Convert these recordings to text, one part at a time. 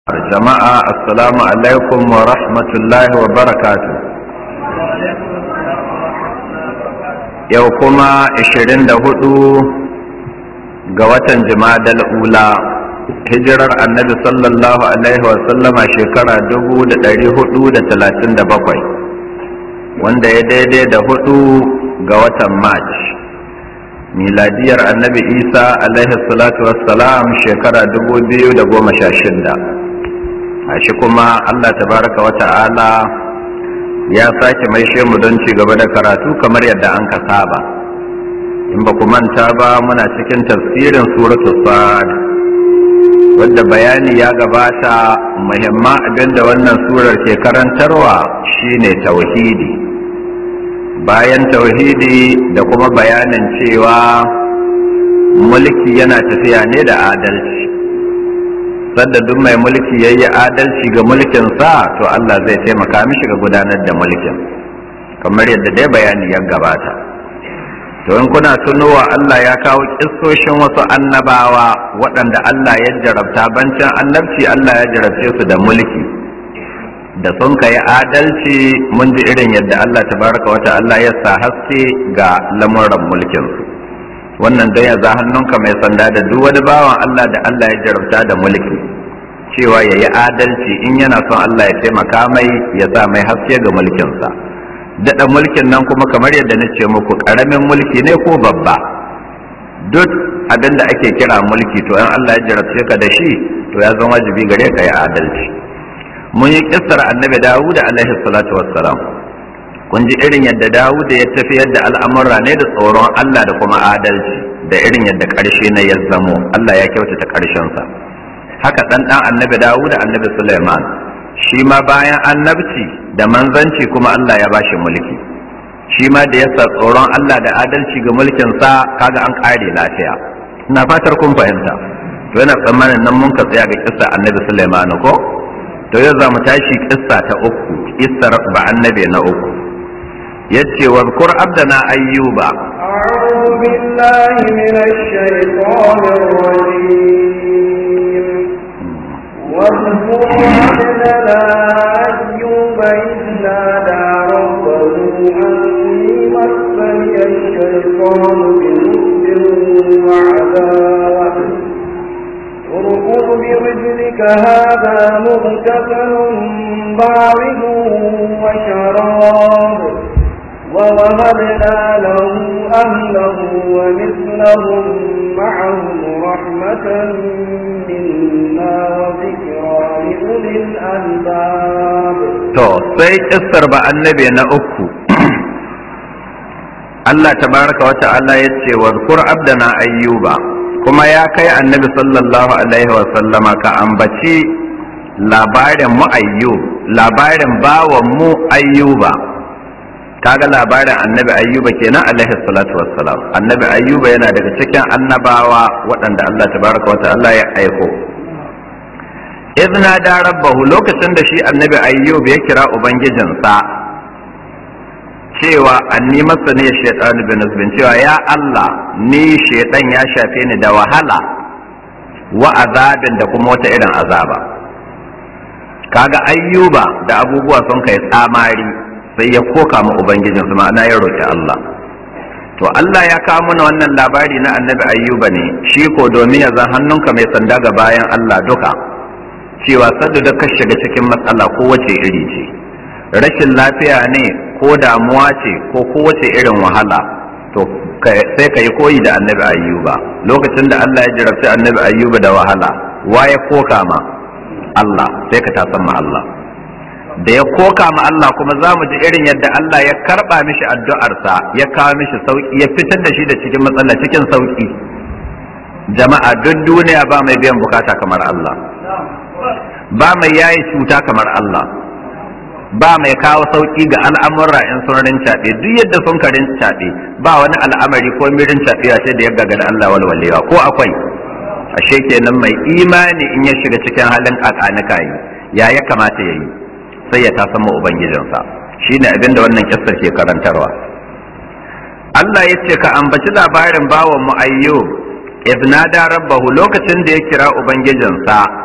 jama'a assalamu alaikum wa rahmatullahi wa barakatu yau kuma 24 ga watan jimadal ula hijirar annabi sallallahu alaihi wa sallama shekara 437 wanda ya daidai da hudu ga watan march miladiyar annabi isa alaihi salatu wassalam shekara 2016 shi kuma Allah tabaraka wa ta'ala ya sake maishe mu don ci gaba da karatu kamar yadda an ka saba in ba ku manta ba muna cikin tafsirin suratu sad wadda bayani ya gabata muhimman abin da wannan surar ke karantarwa shine tauhidi bayan tauhidi da kuma bayanin cewa mulki yana tafiya ne da adalci sadda duk mai mulki ya yi adalci ga mulkinsa to Allah zai taimaka mishi ga gudanar da mulkin kamar yadda dai bayani ya gabata to in kuna tunowa Allah ya kawo kissoshin wasu annabawa waɗanda Allah ya jarabta bancin annabci Allah ya jarabce su da mulki da sun ka yi adalci mun ji irin yadda Allah tabaraka wata Allah ya sa haske ga lamuran mulkinsu wannan don ya za hannunka mai sanda da duk wani bawan Allah da Allah ya jarabta da mulki cewa ya yi adalci in yana son Allah ya taimaka mai ya sa mai haske ga mulkinsa daɗa mulkin nan kuma kamar yadda na ce muku ƙaramin mulki ne ko babba duk abin da ake kira mulki to in Allah ya jarabce ka da shi to ya zama wajibi gare ka yi adalci mun yi kissar annabi Dawud alaihi salatu wassalam kun ji irin yadda Dawud ya tafiyar da al'amura ne da tsoron Allah da kuma adalci da irin yadda ƙarshe na ya zamo Allah ya kyautata ƙarshensa haka ɗan ɗan annabi Dawud da annabi Sulaiman shi ma bayan annabci da manzanci kuma Allah ya bashi mulki shi ma da yasa tsoron Allah da adalci ga mulkinsa kaga an ƙare lafiya ina fatar kun fahimta to yana tsammanin nan mun ka tsaya ga kissa annabi Sulaiman ko to yau za mu tashi kissa ta uku kissar ba annabi na uku yace wa kur abdana ayyuba a'udhu billahi minash shaitanir rajim wa kur abdana ayyuba idna da rabbahu anni massani ash-shaytanu bi wa 'adab اركض برجلك هذا مغتسل بارد وشراب ووهبنا له أهله ومثلهم معهم رحمة منا وذكرى لأولي الألباب to sai kissar ba annabi na uku Allah tabaraka wa ta'ala ya ce wa zkur abdana ayyuba kuma ya kai annabi sallallahu alaihi wa sallama ka ambaci labarin mu ayyub labarin bawan mu ayyuba kaga labarin annabi ayyuba kenan alaihi salatu wassalam annabi ayyuba yana daga cikin annabawa waɗanda Allah tabaraka wa ta'ala ya aiko idna da rabbahu lokacin da shi annabi ayyub ya kira ubangijinsa cewa anni masa ne shaitan bin nasbin cewa ya Allah ni shaitan ya shafe ni da wahala wa azabin da kuma wata irin azaba kaga ayyuba da abubuwa sun kai tsamari sai ya koka ma ubangijinsa ma'ana ya roki Allah to Allah ya kawo mana wannan labari na annabi ayyuba ne shi ko domin ya zan hannunka mai sanda ga bayan Allah duka cewa sadda da ka shiga cikin matsala ko wace iri ce rashin lafiya ne ko damuwa ce ko kowace irin wahala to sai ka yi koyi da annabi ayyuba lokacin da Allah ya jarabci annabi ayyuba da wahala wa ya koka ma Allah sai ka tasan ma Allah da ya koka ma Allah kuma za mu ji irin yadda Allah ya karba mishi addu'arsa ya kawo mishi sauki ya fitar da shi da cikin matsala cikin sauki jama'a duk duniya ba mai biyan bukata kamar Allah ba mai yayi cuta kamar Allah ba mai kawo sauki ga al'amurra in sun rincaɓe duk yadda sun ka rincaɓe ba wani al'amari ko mirin caɓewa sai da ya gaga da Allah walwalewa ko akwai ashe kenan mai imani in ya shiga cikin halin kakanika yi ya ya kamata ya yi sai ya tasan ma ubangijinsa shine abin da wannan kissar ke karantarwa Allah ya ce ka ambaci labarin bawan mu ayyub idnada rabbahu lokacin da ya kira ubangijinsa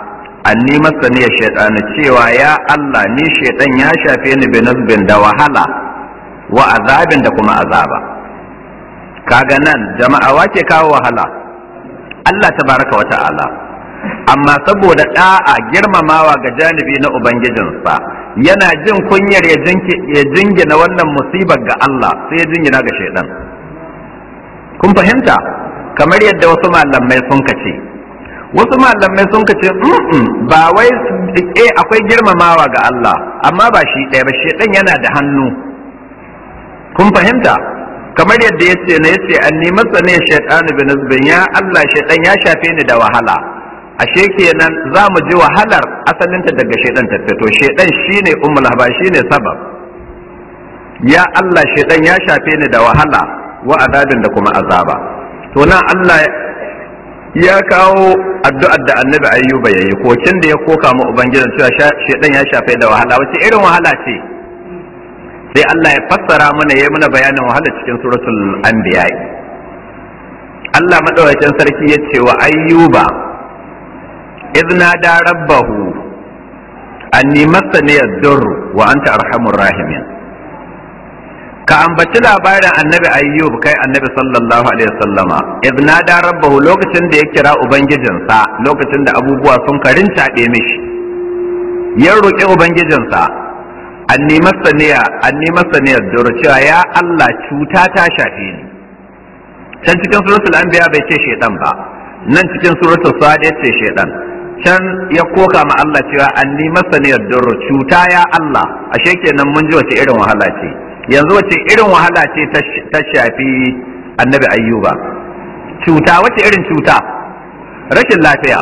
anni masaniya shaytan cewa ya Allah ni shaytan ya shafe ni binazbin da wahala wa azabin da kuma azaba kaga nan jama'a wake kawo wahala Allah tabaraka wa ta'ala amma saboda da'a girmamawa ga janibi na ubangijinsa yana jin kunyar ya jingina wannan musibar ga Allah sai ya jingina ga shaidan kun fahimta kamar yadda wasu malamai sun kace wasu malamai sun kace ba wai eh akwai girmamawa ga Allah amma ba shi ɗaya ba shaidan yana da hannu kun fahimta kamar yadda ya ce na ya ce an nemi ne shaitan bin zubin ya Allah shaitan ya shafe ni da wahala ashe kenan za mu ji wahalar asalinta daga shaitan ta fito shaitan shine ummul haba shine sabab ya Allah shaitan ya shafe ni da wahala wa azabin da kuma azaba to nan Allah ya kawo addu'ar da annabi ayyuba yayi kokin da ya koka mu ubangiji cewa shaitan ya shafe da wahala wace irin wahala ce sai Allah ya fassara mana ya mana bayanin wahala cikin suratul anbiya Allah madaukakin sarki ya ce wa ayyuba idna da rabbahu anni massani yadur wa anta arhamur rahimin ka ambaci labarin annabi ayyub kai annabi sallallahu alaihi wasallama idna da rabbahu lokacin da ya kira ubangijinsa lokacin da abubuwa sun karinta mishi ya roƙi ubangijinsa anni masaniya anni masaniya dora cewa ya Allah cuta ta shafe ni can cikin suratul anbiya bai ce shedan ba nan cikin suratul sad ya ce shedan can ya koka ma Allah cewa anni masaniya dora cuta ya Allah ashe kenan mun ji wace irin wahala ce yanzu wace irin wahala ce ta shafi annabi ayyuba cuta wace irin cuta rashin lafiya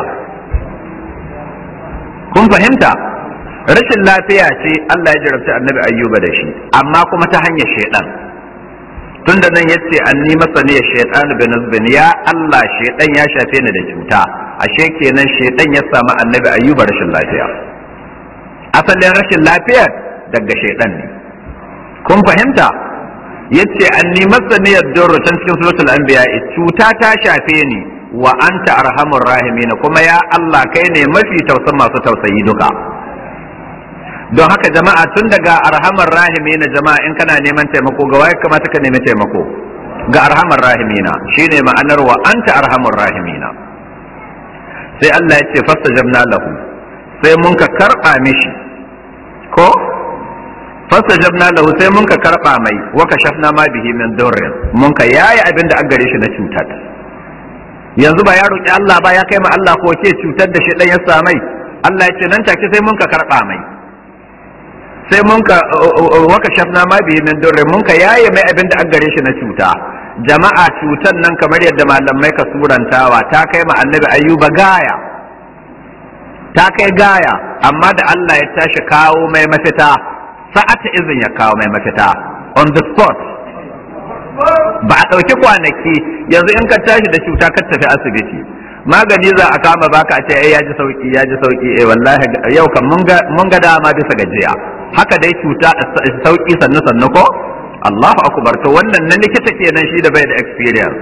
kun fahimta rashin lafiya ce Allah ya jarabta annabi ayyuba da shi amma kuma ta hanyar shaidan tunda nan yace anni masani ya shaitan bin nazbin ya Allah shaidan ya shafe ni da cuta ashe kenan shaidan ya samu annabi ayyuba rashin lafiya asalin rashin lafiya daga shaidan ne kun fahimta yace anni masani ya durru can cikin suratul anbiya cuta ta shafe ni wa anta arhamur rahimin kuma ya Allah kai ne mafi tausan masu tausayi duka don haka jama'a tun daga arhamar rahimi na jama'a in kana neman taimako ga waye kamata ka nemi taimako ga arhamar rahimina shine ma'anar wa anta arhamar rahimina sai Allah ya ce fastajabna lahu sai mun ka karba mishi ko fastajabna lahu sai mun ka karba mai wa kashafna ma bihi min durrin mun ka yayi abin da an gare shi na cutar yanzu ba ya roki Allah ba ya kai ma Allah ko ke cutar da shi dan ya samai Allah ya ce nan take sai mun ka karba mai sai mun ka waka shafna ma bihi min durri mun ka yaye mai abin da an gare shi na cuta jama'a cutan nan kamar yadda malamai ka surantawa ta kai ma annabi ayyuba gaya ta kai gaya amma da Allah ya tashi kawo mai mafita sa'ata izin ya kawo mai mafita on the spot ba a ɗauki kwanaki yanzu in ka tashi da cuta ka tafi asibiti magani za a kama baka a ce ai ya ji sauki ya ji sauki eh wallahi yau kan mun ga dama bisa gajiya haka dai cuta sauki sannu sannu ko Allahu akbar to wannan na likita kenan shi da bai da experience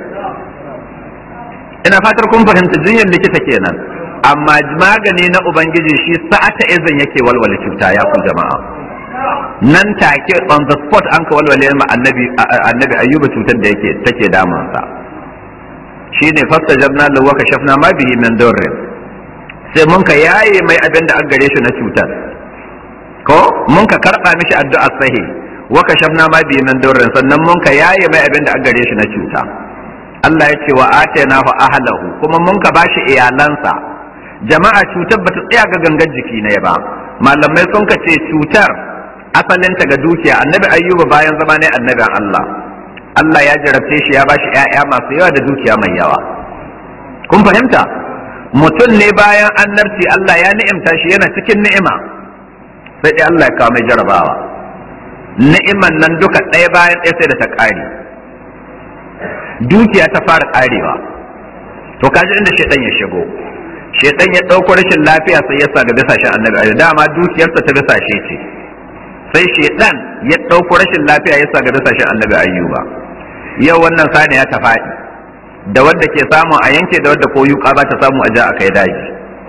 ina fatar kun fahimta jinyar likita kenan amma magani na ubangiji shi sa'ata izin yake walwale cuta ya ku jama'a nan take on the spot an ka walwale ma annabi annabi ayyuba cutar da yake take damunsa shine fastajabna lahu wa kashafna ma bihi min durrin sai mun ka yaye mai abin da an gare shi na cutar ko mun ka karba mishi addu'ar sahi wa kashafna ma bihi min durrin sannan mun ka yaye mai abin da an gare shi na cuta Allah ya ce wa atainahu ahlahu kuma mun ka bashi iyalansa jama'a cutar bata tsaya ga gangan jiki ne ba malamai sun ka ce cutar asalinta ga dukiya annabi ayyuba bayan zama ne annabin Allah Allah ya jarabce shi ya bashi ƴaƴa masu yawa da dukiya mai yawa kun fahimta mutum ne bayan annabci Allah ya ni'imta shi yana cikin ni'ima sai dai Allah ya kawo mai jarabawa ni'iman nan duka ɗaya bayan ɗaya sai da ta ƙare dukiya ta fara ƙarewa to kaji inda shaitan ya shigo shaitan ya ɗauko rashin lafiya sai ya sa ga bisashen annabi dama dukiyarsa ta bisashe ce sai shaitan ya ɗauko rashin lafiya ya sa ga bisashen annabi ayyuba yau wannan sani ya ta faɗi da wadda ke samu a yanke da wadda ko yuka ba ta samu a ja a kai daji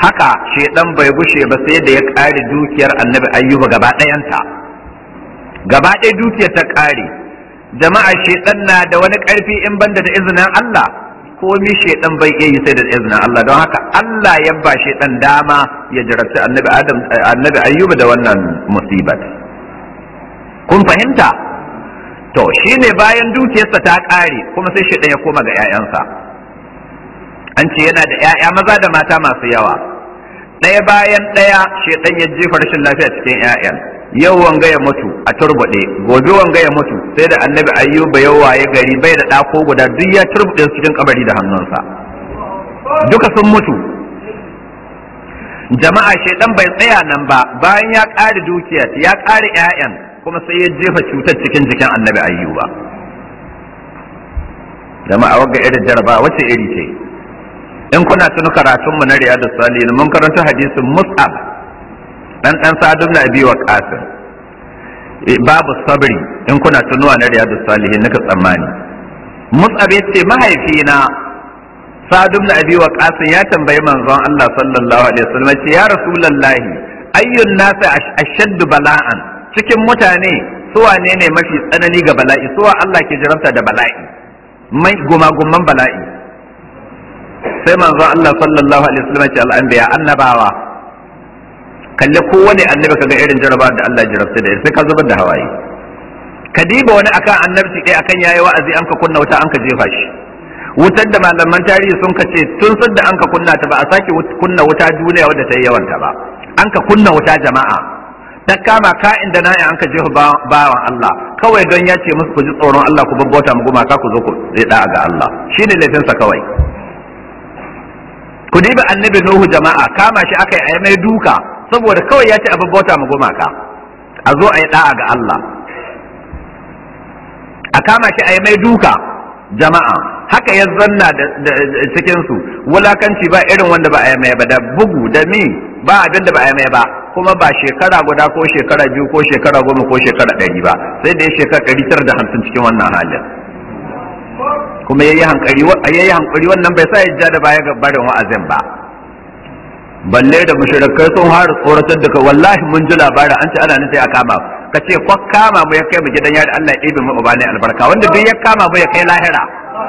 haka shedan bai gushe ba sai da ya ƙare dukiyar annabi ayyuba gaba ɗayanta gaba ɗaya dukiyar ta ƙare jama'a shedan na da wani ƙarfi in banda da izinin Allah komi shedan bai iya yi sai da izinin Allah don haka Allah ya ba shedan dama ya jarabci annabi Adam annabi ayyuba da wannan musibat kun fahimta to shine bayan dukiyarsa ta ƙare kuma sai shedan ya koma ga 'ya'yansa an ce yana da 'ya'ya maza da mata masu yawa ɗaya bayan ɗaya shedan ya jefa rashin lafiya cikin 'ya'yan yau wanga ya mutu a turbuɗe gobe wanga ya mutu sai da annabi ayyuba yau waye gari bai da ɗako guda duk ya turbuɗe su cikin kabari da hannunsa duka sun mutu jama'a shedan bai tsaya nan ba bayan ya ƙare dukiya ya ƙare 'ya'yan kuma sai ya jefa cutar cikin jikin annabi ayyuba jama'a wagga irin jaraba wace iri ce in kuna tuni karatun mu na riyadu salihin mun karanta hadisin mus'ab dan dan sadu na abi wa qasim babu sabri in kuna tunuwa na riyadu salihin nika tsammani mus'ab yace mahaifina sadu na abi wa qasim ya tambayi manzon Allah sallallahu alaihi wasallam ce ya rasulullahi ayyun nasi ashaddu bala'an cikin mutane su wane ne mafi tsanani ga bala'i suwa Allah ke jarabta da bala'i mai gumagumman bala'i sai manzo Allah sallallahu alaihi wasallam ce al'anbiya annabawa kalle kowane annabi kaga irin jaraba da Allah jarabta da sai ka zubar da hawaye ka diba wani akan annabci ɗaya akan yayi wa'azi an ka kunna wuta an ka jefa shi wutar da malaman tarihi sun ka ce tun da an ka kunna ta ba a sake kunna wuta duniya wadda ta yi yawanta ba an ka kunna wuta jama'a ta kama ka inda na an ka jefa bawan Allah kawai don ya ce musu ku ji tsoron Allah ku babbauta mu gumaka ku zo ku zai da'a ga Allah shine laifinsa kawai ku diba annabi Nuhu jama'a kama shi aka yi a mai duka saboda kawai ya ce a babbauta mu gumaka a zo a yi da'a ga Allah a kama shi a mai duka jama'a haka ya zanna da cikin su wulakanci ba irin wanda ba a yi mai ba da bugu da mi ba abin da ba a yi mai ba kuma ba shekara guda ko shekara biyu ko shekara goma ko shekara ɗari ba sai da ya shekara ɗari tara da hamsin cikin wannan halin kuma yayi hankali yayi hankali wannan bai sa ya ja da baya ga barin wa'azin ba balle da mushrikai sun fara tsoratar da kai wallahi mun ji labarin an ce ana nufi a kama ka ce ko kama mu ya kai mu gidan yari Allah ya ibe mu ubani albarka wanda duk ya kama mu ya kai lahira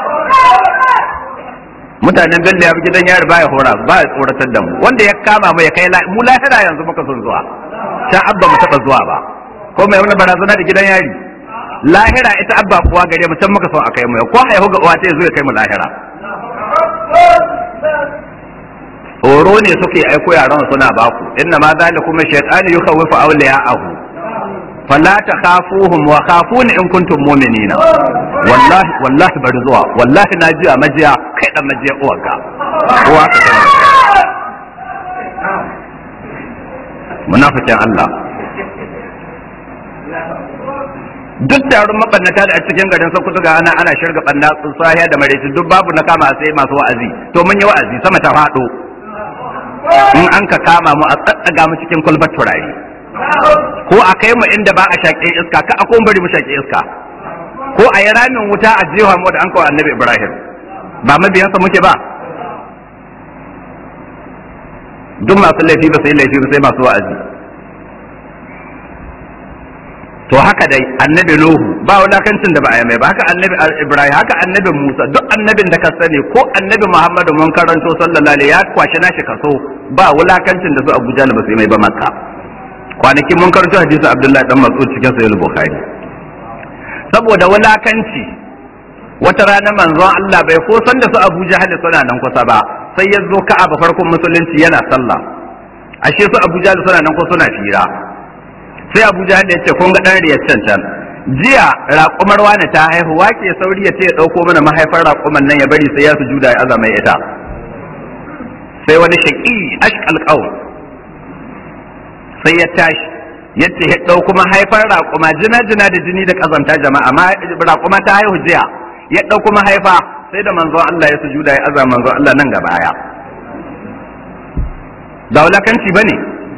mutanen bello ya bi gidan yari baya hora ba ya tsoratar da mu wanda ya kama mu ya kai mu lahira yanzu muka son zuwa ta abba mu taba zuwa ba ko mai wani barazana da gidan yari lahira ita abba kuwa gare mu can muka son a kai mu ko haihu ga uwa ta zo ya kai mu lahira horo ne suke aiko yaran suna baku inna ma zalikum shaytanu yukhawwifu awliya'ahu fala takhafuhum wa khafuni in kuntum mu'minina wallahi wallahi bari zuwa wallahi na ji a majiya kai dan majiya uwarka uwa ka munafikin Allah duk taron mabannata da a cikin garin Sokoto ga ana ana shirga banna sahiya da maraice duk babu na kama sai masu wa'azi to mun yi wa'azi sama ta fado in an ka kama mu a tsatsaga mu cikin kulbar turare ko a kai mu inda ba a shaƙe iska ka a bari mu shaƙe iska ko a yi ramin wuta a jewa mu da an kawo annabi ibrahim ba mabiyansa muke ba duk masu laifi ba sai laifi ba sai masu wa'azi to haka dai annabi nuhu ba wulakancin da ba a yi mai ba haka annabi ibrahim haka annabi musa duk annabin da ka sani ko annabi muhammadu mun karanto sallallahu alaihi ya kwashi nashi kaso ba wulakancin da su abuja ba sai mai ba makka kwanaki mun karanto hadisi abdullahi dan mas'ud cikin sahih bukhari saboda wulakanci wata rana manzon Allah bai ko san da su Abu Jahal suna nan kusa ba sai ya zo Ka'aba farkon musulunci yana sallah ashe su Abu Jahal suna nan ko suna fira sai Abu Jahal ya ce kun ga dan riyar can can jiya raƙumar wani ta haihu wake sauri ya ce ya ɗauko mana mahaifar raƙuman nan ya bari sai ya sujuda ya azama ita sai wani shaƙi ashqal qaum sai ya tashi yace ya ɗauko mahaifar raƙuma jina jina da jini da ƙazanta jama'a raƙuma ta haihu jiya ya ɗauko mahaifa sai da manzon Allah ya sujuda ya azama manzon Allah nan gaba ya ba wulakanci bane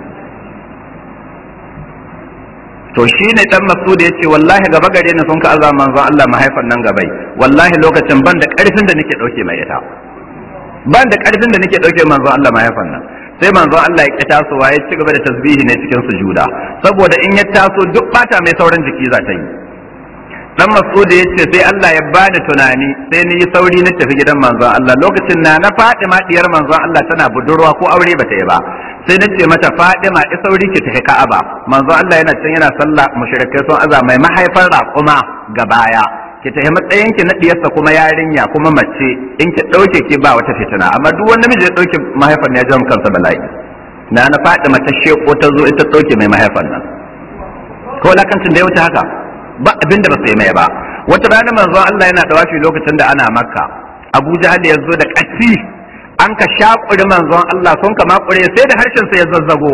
to shi ne dan masud ya ce wallahi gaba gare ni sun ka azama manzon Allah mahaifan nan gabai wallahi lokacin ban da ƙarfin da nake ɗauke mai ita ban da ƙarfin da nake ɗauke manzon Allah mahaifan nan sai manzon Allah ya ki tasowa ya ci gaba da tasbihi ne cikin sujuda saboda in ya taso duk bata mai sauran jiki za ta yi dan mas'ud ya ce sai Allah ya bani tunani sai ni yi sauri na tafi gidan manzon Allah lokacin na na Fatima diyar manzon Allah tana budurwa ko aure bata yi ba sai na ce mata Fatima i sauri ki tafi Ka'aba manzon Allah yana can yana sallah mushrikai sun aza mai mahaifar raƙuma ga baya ki tafi matsayin ki na diyarsa kuma yarinya kuma mace in ki dauke ki ba wata fitina amma duk wani namiji ya dauke mahaifar ne ya jama kansa bala'i na na Fatima ta sheko ta zo ita dauke mai mahaifar nan ko lakancin da ya wuce haka ba abin da ba su yi mai ba wata rana manzo Allah yana da wafi lokacin da ana makka Abu Jahal ya zo da ƙasi an ka shakuri manzon Allah sun kama kure sai da harshen sa ya zazzago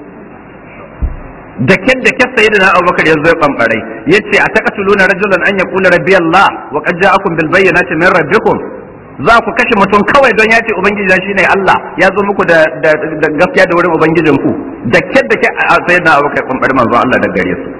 da ken da ke sayi da Abubakar ya zo ya bambare yace a taqatuluna rajulan an yaqula rabbi Allah wa qad ja'akum bil bayyinati min rabbikum za ku kashe mutum kawai don ya ce ubangiji shi ne Allah ya zo muku da gaskiya da wurin ubangijinku da ken da ke sayi da Abubakar bambare manzon Allah da gare su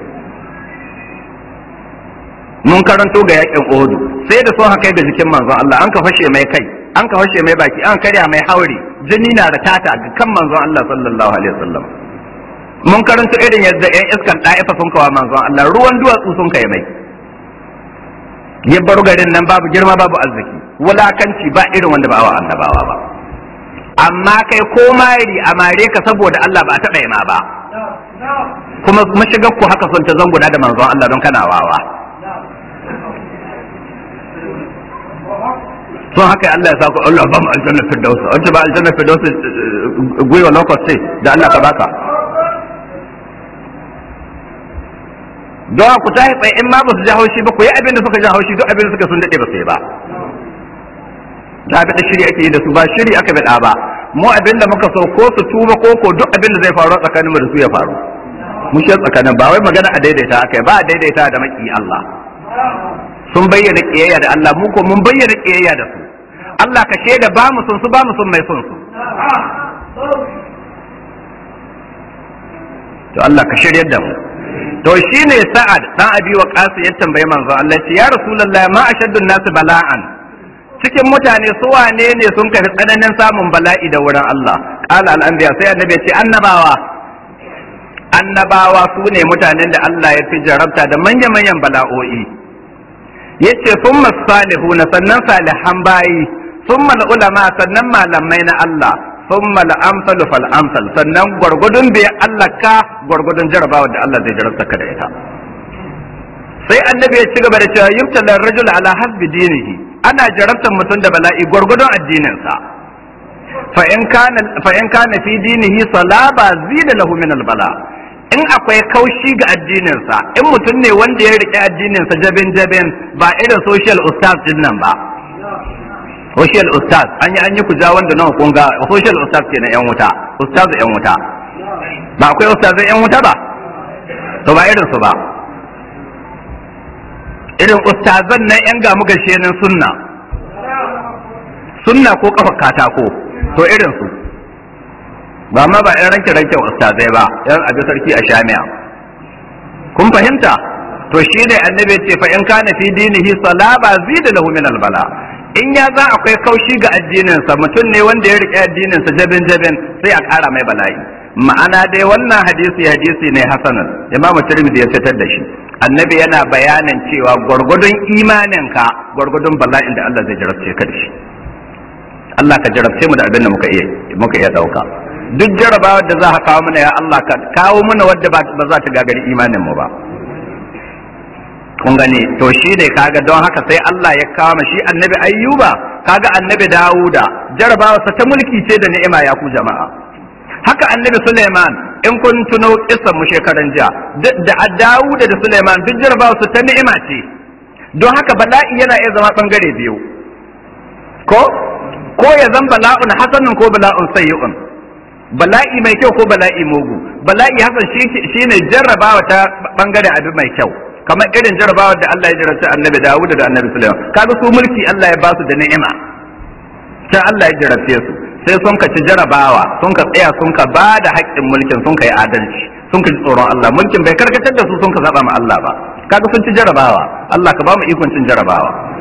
mun karanto ga yakin Uhudu sai da sun haka ga jikin manzon Allah an ka fashe mai kai an ka fashe mai baki an karya mai hauri jini na da tata ga kan manzon Allah sallallahu alaihi wasallam mun karanto irin yadda yan iskan da'ifa sun kawa manzon Allah ruwan duwatsu sun kai mai ya bar garin nan babu girma babu arziki wulakanci ba irin wanda ba wa annabawa ba amma kai ko mari a mare ka saboda Allah ba a taɓa ma ba kuma mashigar ku haka son ta zanguna da manzon Allah don kana wawa sun haka Allah ya saku Allah ba mu aljanna firdaus wanda ba aljanna firdaus gwiwa lokaci da Allah ka baka don ku ta tsaye in ma ba su ji haushi ba ku yi abin da suka ji haushi duk abin da suka sun daɗe ba su yi ba da aka shiri ake yi da su ba shiri aka bida ba mu abin da muka so ko su tuba ko ko duk abin da zai faru tsakanin mu da su ya faru mu shi tsakanin ba wai magana a daidaita aka ba a daidaita da maki Allah sun bayyana kiyayya da Allah mu ko mun bayyana kiyayya da su Allah ka shaida ba mu sun su ba mu sun mai son su to Allah ka shiryar da mu to shine Sa'ad dan Abi Waqqas ya tambaye manzo Allah ce ya Rasulullahi ma ashaddun nasu bala'an cikin mutane su wane ne sun kai tsananin samun bala'i da wurin Allah qala al-anbiya sai annabi ya ce annabawa annabawa su ne mutanen da Allah ya fi jarabta da manya-manyan bala'o'i yace summa salihuna sannan salihan bayi summa ulama sannan malamai na Allah summa al-amsalu fal amsal sannan gwargwadon bai Allah ka gwargwadon jarabawa da Allah zai jarabta ka da ita sai annabi ya ci gaba da cewa yubtala rajul ala hasbi dinihi ana jarabtar mutum da bala'i gwargwadon addinin sa fa in kana fa in kana fi dinihi salaba zida lahu min al-bala in akwai kaushi ga addininsa in mutum ne wanda ya riƙe addininsa jabin jabin ba irin social ustaz din nan ba social ustaz an yi an yi kuja wanda nawa kun ga social ustaz ke na yan wuta ustaz yan wuta ba akwai ustazan yan wuta ba to ba irin su ba irin ustazan nan yan gamu gashe nan sunna sunna ko kafa katako to irin su ba ma ba yan ranke ranke ustazai ba yan abi sarki a shamiya kun fahimta to shi ne annabi ce fa in kana fi dinihi salaba zida lahu min albala in ya za akwai kaushi ga addininsa mutum ne wanda ya rike addininsa jabin jabin sai a ƙara mai bala'i ma'ana dai wannan hadisi hadisi ne hasanan imamu tirmidhi ya fitar da shi annabi yana bayanin cewa gwargwadon imaninka gwargwadon bala'in da Allah zai jarabce ka da shi Allah ka jarabce mu da abin da muka iya muka iya dauka duk jarabawar da za ka kawo mana ya Allah ka kawo mana wadda ba za ta gagari imanin mu ba kun gani to shi ne kaga don haka sai Allah ya kawo shi annabi ayyuba kaga annabi dawuda jarabawa sa ta mulki ce da ni'ima ya ku jama'a haka annabi suleiman in kun tuno kissan mu shekaran jiya da dawuda da suleiman duk jarabawa su ta ni'ima ce don haka bala'i yana iya zama bangare biyu ko ko ya zan bala'un hasanun ko bala'un sayyi'un bala'i mai kyau ko bala'i mugu bala'i hasan shine jarrabawa ta bangare abin mai kyau kamar irin jarabawar da Allah ya jarabta annabi Dawud da annabi Sulaiman kaga su mulki Allah ya ba su da ni'ima sai Allah ya jarabce su sai sun ka ci jarabawa sun ka tsaya sun ka ba da haƙƙin mulkin sun ka yi adalci sun ka ji tsoron Allah mulkin bai karkatar da su sun ka saba ma Allah ba kaga sun ci jarabawa Allah ka ba mu ikon cin jarabawa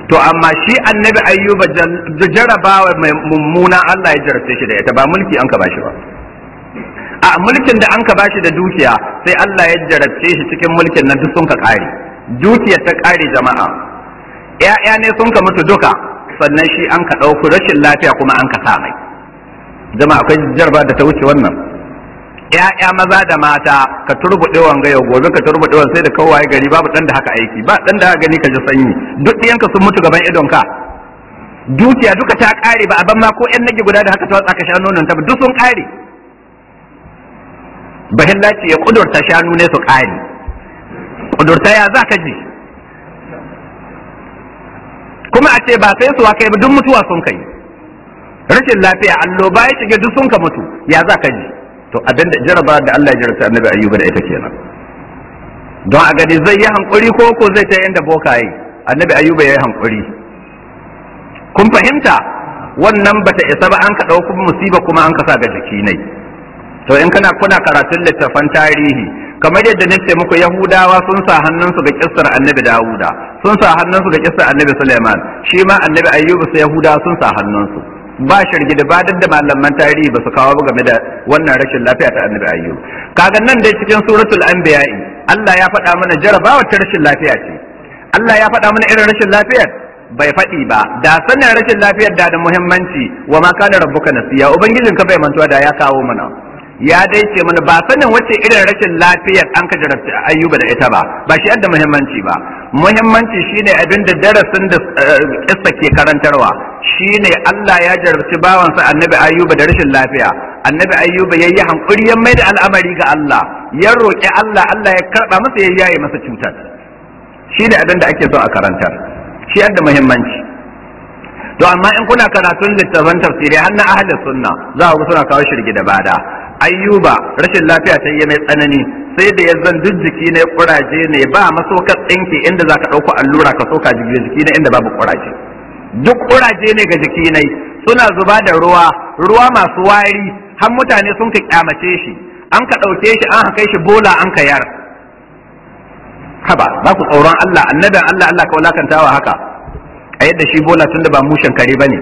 to amma shi annabi ayyuba jarabawa mai mummuna Allah ya jarabce shi da ita ba mulki an ka bashi ba a mulkin da an ka bashi da dukiya sai Allah ya jarabce shi cikin mulkin nan duk sun ka kare dukiyar ta kare jama'a ƴaƴa ne sun ka mutu duka sannan shi an ka ɗauki rashin lafiya kuma an ka sa mai jama'a akwai jarba da ta wuce wannan ƴaƴa maza da mata ka turbuɗe wanga yau gobe ka turbuɗe wanga sai da kawaye gari babu ɗan da haka aiki ba ɗan da haka gani ka ji sanyi duk ɗiyanka sun mutu gaban idon ka dukiya duka ta ƙare ba a ban ma ko ƴan nage guda da haka ta watsa ka sha nonon ta ba duk sun ƙare bahillaci ya kudurta shanu ne su ƙare kudurta ya za ka ji kuma a ce ba sai su kai ba duk mutuwa sun kai rashin lafiya alloba ya shige duk sun ka mutu ya za ka ji to abinda jaraba da Allah ya jarabta annabi ayyuba da ita kenan don a gani zai yi hankuri ko ko zai ta inda bokaye annabi ayyuba ya yi hankuri kun fahimta wannan bata isa ba an ka ɗauki musiba kuma an ka sa ga jiki ne to in kana kuna karatun littattafan tarihi kamar yadda nace muku yahudawa sun sa hannunsu ga kissar annabi dawuda sun sa hannunsu ga kissar annabi suleiman shi ma annabi ayyuba sai yahudawa sun sa hannunsu ba shirgi da badar da malaman tarihi ba su kawo game da wannan rashin lafiya ta annabi ayyub kaga nan dai cikin suratul anbiya'i Allah ya faɗa mana jarabawa ta rashin lafiya ce Allah ya faɗa mana irin rashin lafiyar bai faɗi ba da sanin rashin lafiyar da da muhimmanci wa ma kana rabbuka nasiya ubangijinka bai mantuwa da ya kawo mana ya dai ce mana ba sanin wacce irin rashin lafiyar an ka jarabta ayyuba da ita ba ba shi yadda muhimmanci ba muhimmanci shine abin da darasin da kissa ke karantarwa shine Allah ya jarabci bawansa annabi ayyuba da rashin lafiya annabi ayyuba ya yi hankuri ya mai da al'amari ga Allah ya roƙi Allah Allah ya karɓa masa ya yaye masa cutar shine abin da ake so a karantar shi yadda muhimmanci to amma in kuna karatun littafan tafsiri har na ahli sunna za ku suna kawo shirgi da bada ayyuba rashin lafiya ta yi mai tsanani sai da ya zan duk jiki ne kuraje ne ba masokar tsinke inda za ka ɗauko allura ka soka jiki ne inda babu kuraje duk kuraje ne ga jiki ne suna zuba da ruwa ruwa masu wari har mutane sun ka kyamace shi an ka ɗauke shi an kai shi bola an ka yar haba za ku tsoron Allah annabin Allah Allah ka wulakantawa haka a yadda shi bola tun da ba mushen kare ba ne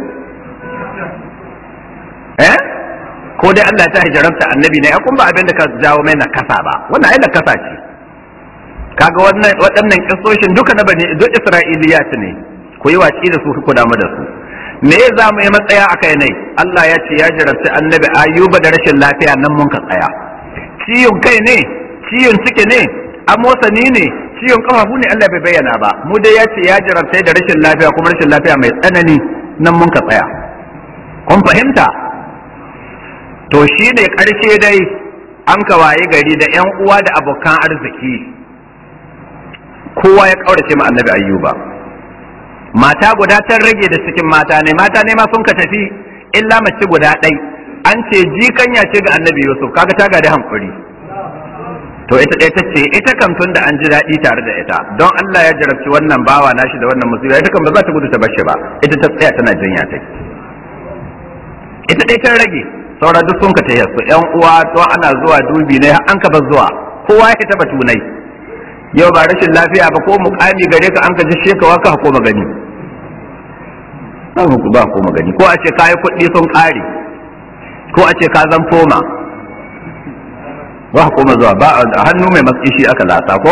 eh ko dai Allah ta hijarabta annabi ne kun ba abin da ka jawo mai nakasa ba wannan ai nakasa ce kaga wannan waɗannan kissoshin duka na bane duk Isra'iliyat ne ku yi watsi da su ku damu da su me za mu yi matsaya a kai ne Allah ya ce ya jarabta annabi ayuba da rashin lafiya nan mun ka tsaya ciyon kai ne ciyon ciki ne amosani ne ciwon kafafu ne Allah bai bayyana ba mu dai ya ce ya jarabtai da rashin lafiya kuma rashin lafiya mai tsanani nan mun ka tsaya kun fahimta to shi ne ƙarshe dai an ka waye gari da yan uwa da abokan arziki kowa ya ƙaurace ma annabi ayyuba mata guda ta rage da cikin mata ne mata ne ma sun ka tafi illa mace guda ɗai an ce jikanya ce ga annabi yusuf kaga ta gadi hankuri to ita ɗaya ta ce ita kam tun da an ji daɗi tare da ita don Allah ya jarabci wannan bawa nashi da wannan musiba ita kam ba za ta gudu ta bashi ba ita ta tsaya tana jinya ta ita ɗaya ta rage saura duk sun ka ta su ƴan uwa to ana zuwa dubi ne an ka ba zuwa kowa ya taɓa tunai yau ba rashin lafiya ba ko mukami gare ka an ka ji shekawa ka ko magani ba ko magani ko a ce kayi kuɗi sun ƙare ko a ce ka zan foma ba koma zuwa ba a hannu mai maskishi aka lasa ko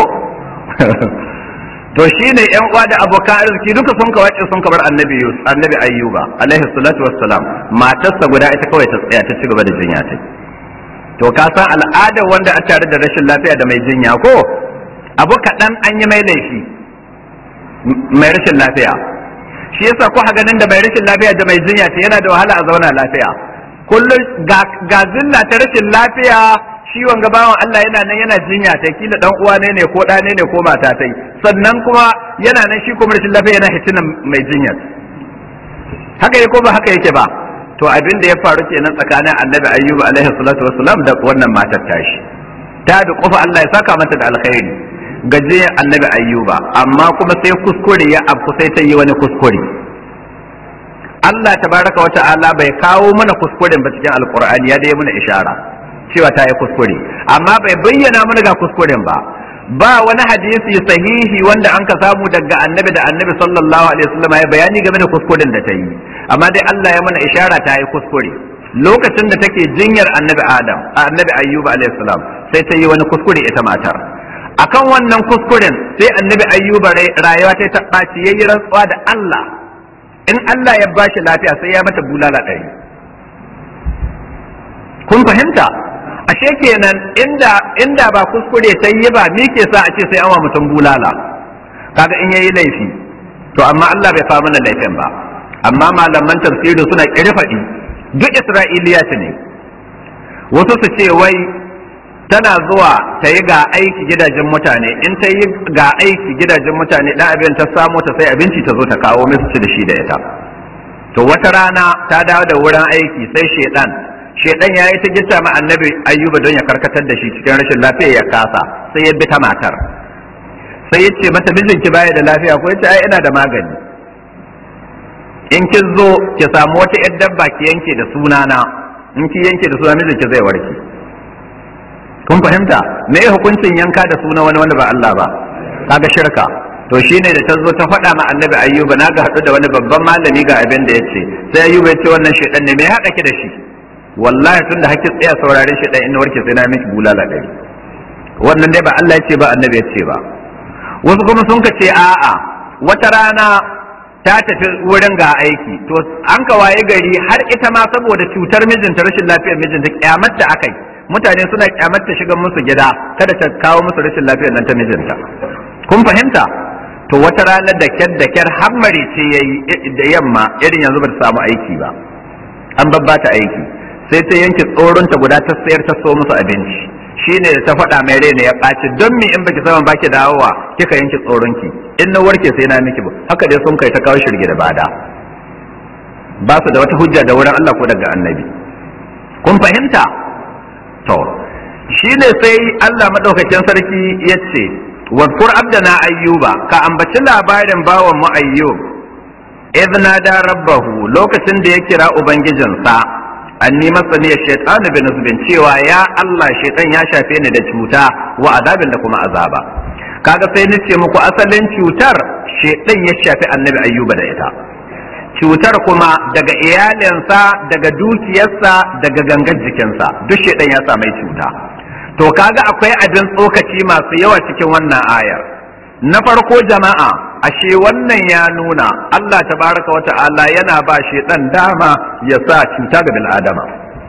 to shine yan uwa da abokan arziki duka sun ka wace sun bar annabi annabi ayyuba alaihi salatu wassalam matarsa guda ita kawai ta tsaya ta ci gaba da jinya ta to ka san al'adar wanda a tare da rashin lafiya da mai jinya ko abu kaɗan an yi mai laifi mai rashin lafiya shi yasa ko ganin da mai rashin lafiya da mai jinya ta yana da wahala a zauna lafiya kullum ga zilla ta rashin lafiya ciwon gabawan Allah yana nan yana jinya ta kila dan uwa ne ne ko ɗa ne ne ko mata tai sannan kuma yana nan shi kuma rashin lafiya yana hitina mai jinyar haka yake ko ba haka yake ba to abin da ya faru kenan tsakanin annabi ayyuba alaihi salatu wassalam da wannan matar tashi ta da kofa Allah ya saka mata da alkhairi gaje annabi ayyuba amma kuma sai kuskure ya afku sai ta yi wani kuskure Allah tabaraka wa ta'ala bai kawo mana kuskuren ba cikin alqur'ani ya dai mana ishara cewa ta yi kuskure amma bai bayyana mana ga kuskuren ba ba wani hadisi sahihi wanda an ka samu daga annabi da annabi sallallahu alaihi wasallam ya bayani game da kuskuren da ta yi amma dai Allah ya mana ishara ta yi kuskure lokacin da take jinyar annabi Adam annabi Ayyuba alaihi salam sai ta yi wani kuskure ita matar akan wannan kuskuren sai annabi Ayyuba rayuwa ta ta ɓaci yayi rantsuwa da Allah in Allah ya bashi lafiya sai ya mata bulala ɗari kun fahimta ashe kenan inda inda ba kuskure ta yi ba me ke sa a ce sai an wa mutum bulala kaga in yayi laifi to amma Allah bai fa mana laifin ba amma malaman tafsiri suna kirfadi duk Isra'iliya ne wasu su ce wai tana zuwa ta yi ga aiki gidajen mutane in ta yi ga aiki gidajen mutane dan abin ta samu ta sai abinci ta zo ta kawo musu ci da shi da ita to wata rana ta dawo da wurin aiki sai shedan shedan ya yi ta gita ma annabi ayyuba don ya karkatar da shi cikin rashin lafiya ya kasa sai ya bi ta matar sai ya ce mata mijinki baya da lafiya ko ya ce ai ina da magani in ki zo ki samu wata yar dabba ki yanke da sunana in ki yanke da suna mijinki zai warke kun fahimta me hukuncin yanka da suna wani wanda ba Allah ba kaga shirka to shine da ta zo ta faɗa ma annabi ayyuba na ga haɗu da wani babban malami ga abin da ya ce sai ayyuba ya ce wannan shedan ne me ya haɗa ki da shi wallahi tun da hakki tsaya saurare shi dan inda warke sai na miki bulala ɗari wannan dai ba Allah ya ce ba annabi ya ce ba wasu kuma sun ka ce a'a wata rana ta tafi wurin ga aiki to an ka waye gari har ita ma saboda cutar mijinta rashin lafiyar mijinta kyamar da akai mutane suna kyamar ta shiga musu gida kada ta kawo musu rashin lafiyar nan ta mijinta kun fahimta to wata rana da kyar da kyar hammare ce yayi da yamma irin yanzu ba ta samu aiki ba an babbata aiki sai ta yanke tsoronta guda ta sayar ta so musu abinci shine da ta faɗa mai rai ne ya ɓaci don me in baki saman baki dawowa kika yanke tsoronki in na warke sai na miki ba haka dai sun kai ta kawo shirge da bada ba su da wata hujja da wurin Allah ko daga annabi kun fahimta to shine sai Allah madaukakin sarki ya ce wadkur abdana ayyuba ka ambaci labarin bawan mu ayyub idh nada rabbahu lokacin da ya kira ubangijinsa anni masani ya shaitan bi nusbin cewa ya Allah shaitan ya shafe ni da cuta wa azabin da kuma azaba kaga sai nace muku asalin cutar shaitan ya shafi annabi ayyuba da ita cutar kuma daga iyalinsa daga dukiyarsa daga gangar jikinsa duk shaitan ya samai cuta to kaga akwai abin tsokaci masu yawa cikin wannan ayar na farko jama'a ashe wannan ya nuna Allah tabaraka wa ta'ala yana ba shi dan dama ya sa cuta ga bil'adama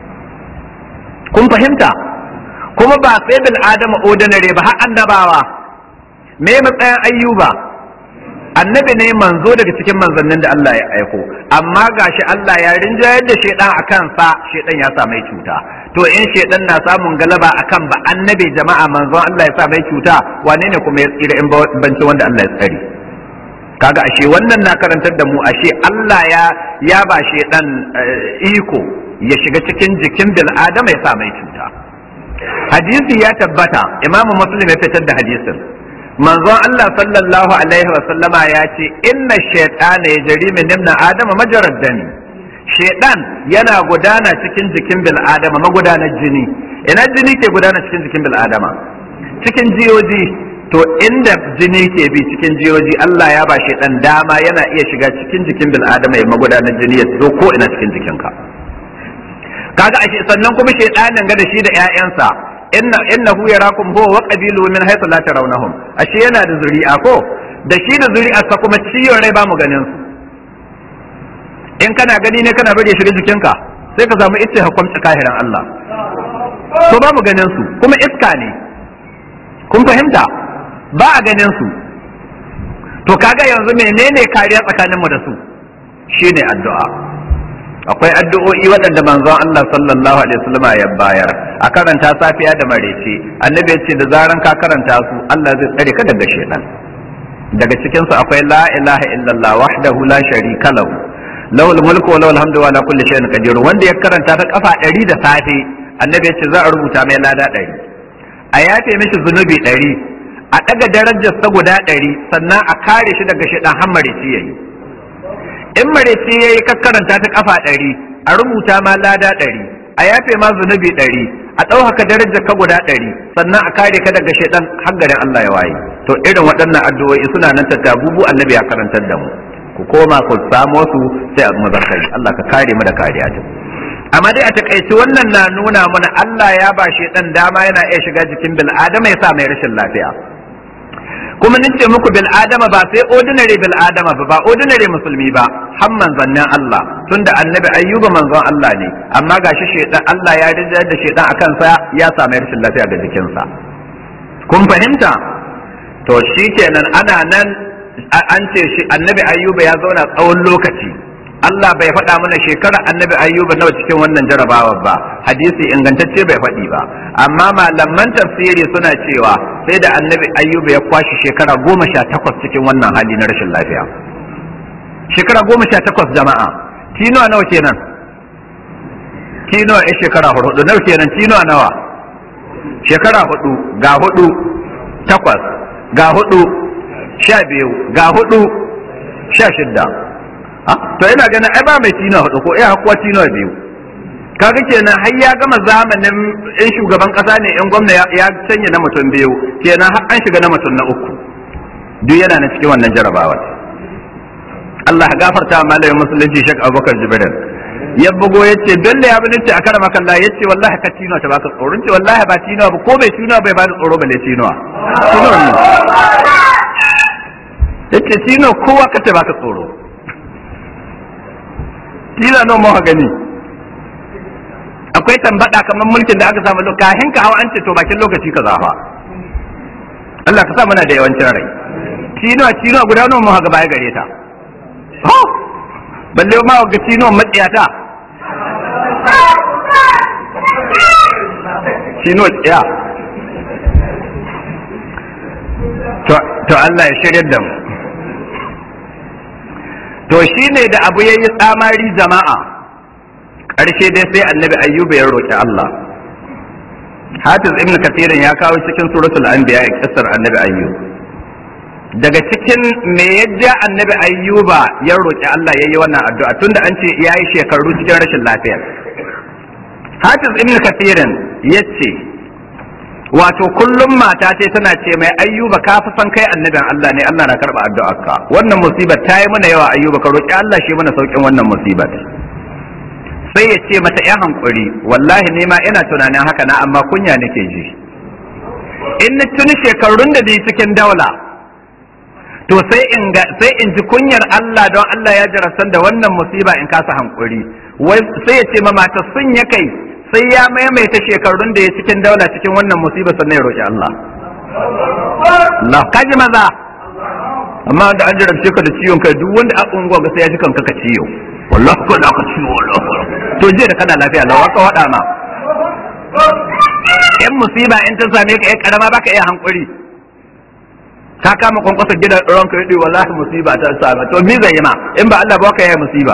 kun fahimta kuma ba sai bil'adama ordinary ba har annabawa me matsayin ayyuba annabi ne manzo daga cikin manzannin da Allah ya aiko amma gashi Allah ya rinjayar da shedan a kansa shedan ya sa mai cuta to in shedan na samun galaba akan ba annabi jama'a manzon Allah ya sa mai cuta wane ne kuma ya tsira in banci wanda Allah ya tsare kaga ashe wannan na karantar da mu ashe Allah ya ya ba shedan iko ya shiga cikin jikin bil adama ya sa mai cuta hadisi ya tabbata imamu muslim ya fitar da hadisin manzon Allah sallallahu alaihi wa sallama ya ce inna shaytana yajri min ibn adama majarad dami shaytan yana gudana cikin jikin bil adama magudanar jini ina jini ke gudana cikin jikin bil adama cikin jiyoji to inda jini ke bi cikin jiyoji Allah ya ba shaytan dama yana iya shiga cikin jikin bil adama ya magudanar jini ya zo ko ina cikin jikinka kaga ashe sannan kuma shaytanin ga da shi da ƴaƴansa inna innahu yarakum huwa wa qabilu min haythu la tarawnahum ashe yana da zuri'a ko da shi da zuri'arsa kuma ciyon rai ba mu ganin su in kana gani ne kana bari shiga jikinka sai ka samu itti hukunci kahiran Allah to ba mu ganin su kuma iska ne kun fahimta ba a ganin su to kaga yanzu menene kariya tsakaninmu da su shine addu'a akwai addu'o'i waɗanda manzon Allah sallallahu alaihi wasallam ya bayar a karanta safiya da marece annabi ya ce da zaran ka karanta su Allah zai tsare ka daga shedan daga cikin su akwai la ilaha illallah wahdahu la sharika lahu lahul mulku wa lahul hamdu wa la kulli shay'in qadir wanda ya karanta ta kafa 100 da safe annabi ya ce za a rubuta mai lada 100 a yafe mishi zunubi 100 a daga darajar sa guda 100 sannan a kare shi daga shedan har marece yayi in marece ya yi kakkaranta ta kafa ɗari a rubuta ma lada ɗari a yafe ma zunubi ɗari a ɗaukaka darajar ka guda ɗari sannan a kare ka daga shaidan har garin Allah ya waye to irin waɗannan addu'o'i suna nan tattabubu annabi ya karantar da mu ku koma ku samo su sai a muzakkari Allah ka kare mu da kariya ta amma dai a takaice wannan na nuna mana Allah ya ba shaidan dama yana iya shiga jikin bil adama ya sa mai rashin lafiya kuma nace muku bil adama ba sai ordinary bil adama ba ba ordinary musulmi ba har manzannin Allah tunda annabi ayyuba manzon Allah ne amma gashi shedan Allah ya rinjar da shedan akan sa ya samu rashin lafiya ga jikinsa kun fahimta to shikenan ana nan an ce shi annabi ayyuba ya zauna tsawon lokaci Allah bai faɗa mana shekarar annabi ayyuba nawa cikin wannan jarabawa ba hadisi ingantacce bai faɗi ba amma malaman tafsiri suna cewa sai da annabi ayyuba ya kwashi shekara goma sha takwas cikin wannan hali na rashin lafiya shekara goma sha takwas jama'a tinuwa nawa kenan tinuwa ya shekara hudu nawa kenan tinuwa nawa shekara hudu ga hudu takwas ga hudu sha biyu ga hudu sha shidda to ina ganin ai ba mai tina hudu ko iya hakuwa tina biyu kaga kenan har ya gama zamanin in shugaban kasa ne in gwamna ya sanya na mutum biyu kenan har an shiga na mutum na uku duk yana na cikin wannan jarabawa Allah gafarta malamin musulunci Sheikh Abubakar Jibril ya bugo ya ce don da ya bi nace a karama kalla ya ce wallahi ka tino ta baka tsoro ce wallahi ba tino ba ko bai tino bai ba da tsoro balle tino tino ne yace tino kowa ka ta baka tsoro kila nawa muka gani akwai tambada kamar mulkin da aka samu kahin ka hawa an ce to bakin lokaci ka zafa Allah ka sa mana da yawancin rai kino kino guda nawa muka ga baya gare ta ho balle ma ga kino matsiyata kino tsiya to Allah ya shirya da mu to shi ne da abu ya yi tsamari jama'a ƙarshe dai sai annabi ayyuba ya roƙi Allah hafiz ibn kasirin ya kawo cikin suratul anbiya ya kisar annabi ayyub daga cikin me yadda annabi ayyuba ya roƙi Allah ya yi wannan addu'a tunda an ce ya yi shekaru cikin rashin lafiya hafiz ibn kasirin ya ce wato kullum mata ce tana ce mai ayyuba ka fi san kai annabin Allah ne Allah na karba addu'arka wannan musibar ta yi mana yawa ayyuba ka roki Allah shi mana saukin wannan musibar sai ya ce mata ya hankuri wallahi ne ma ina tunanin haka na amma kunya nake ji in na tuni shekarun da ni cikin daula to sai in ga sai in ji kunyar Allah don Allah ya jarasan da wannan musiba in kasa hankuri wai sai ya ce ma mata sun ya kai sai ya maimaita shekarun da ya cikin daula cikin wannan musiba sannan ya roƙi Allah. Allah kaji maza amma da an jarabce ka da ciwon kai duk wanda a unguwa ga sai ya ji kanka ka ciwo wallahi ko da ka ciwo wallahi to je da kana lafiya lawa ka wada ma in musiba in ta same ka ai karama baka iya hankuri ka kama kwankwasa gidan ranka yadi wallahi musiba ta same to me zai yi ma in ba Allah ba ka yi musiba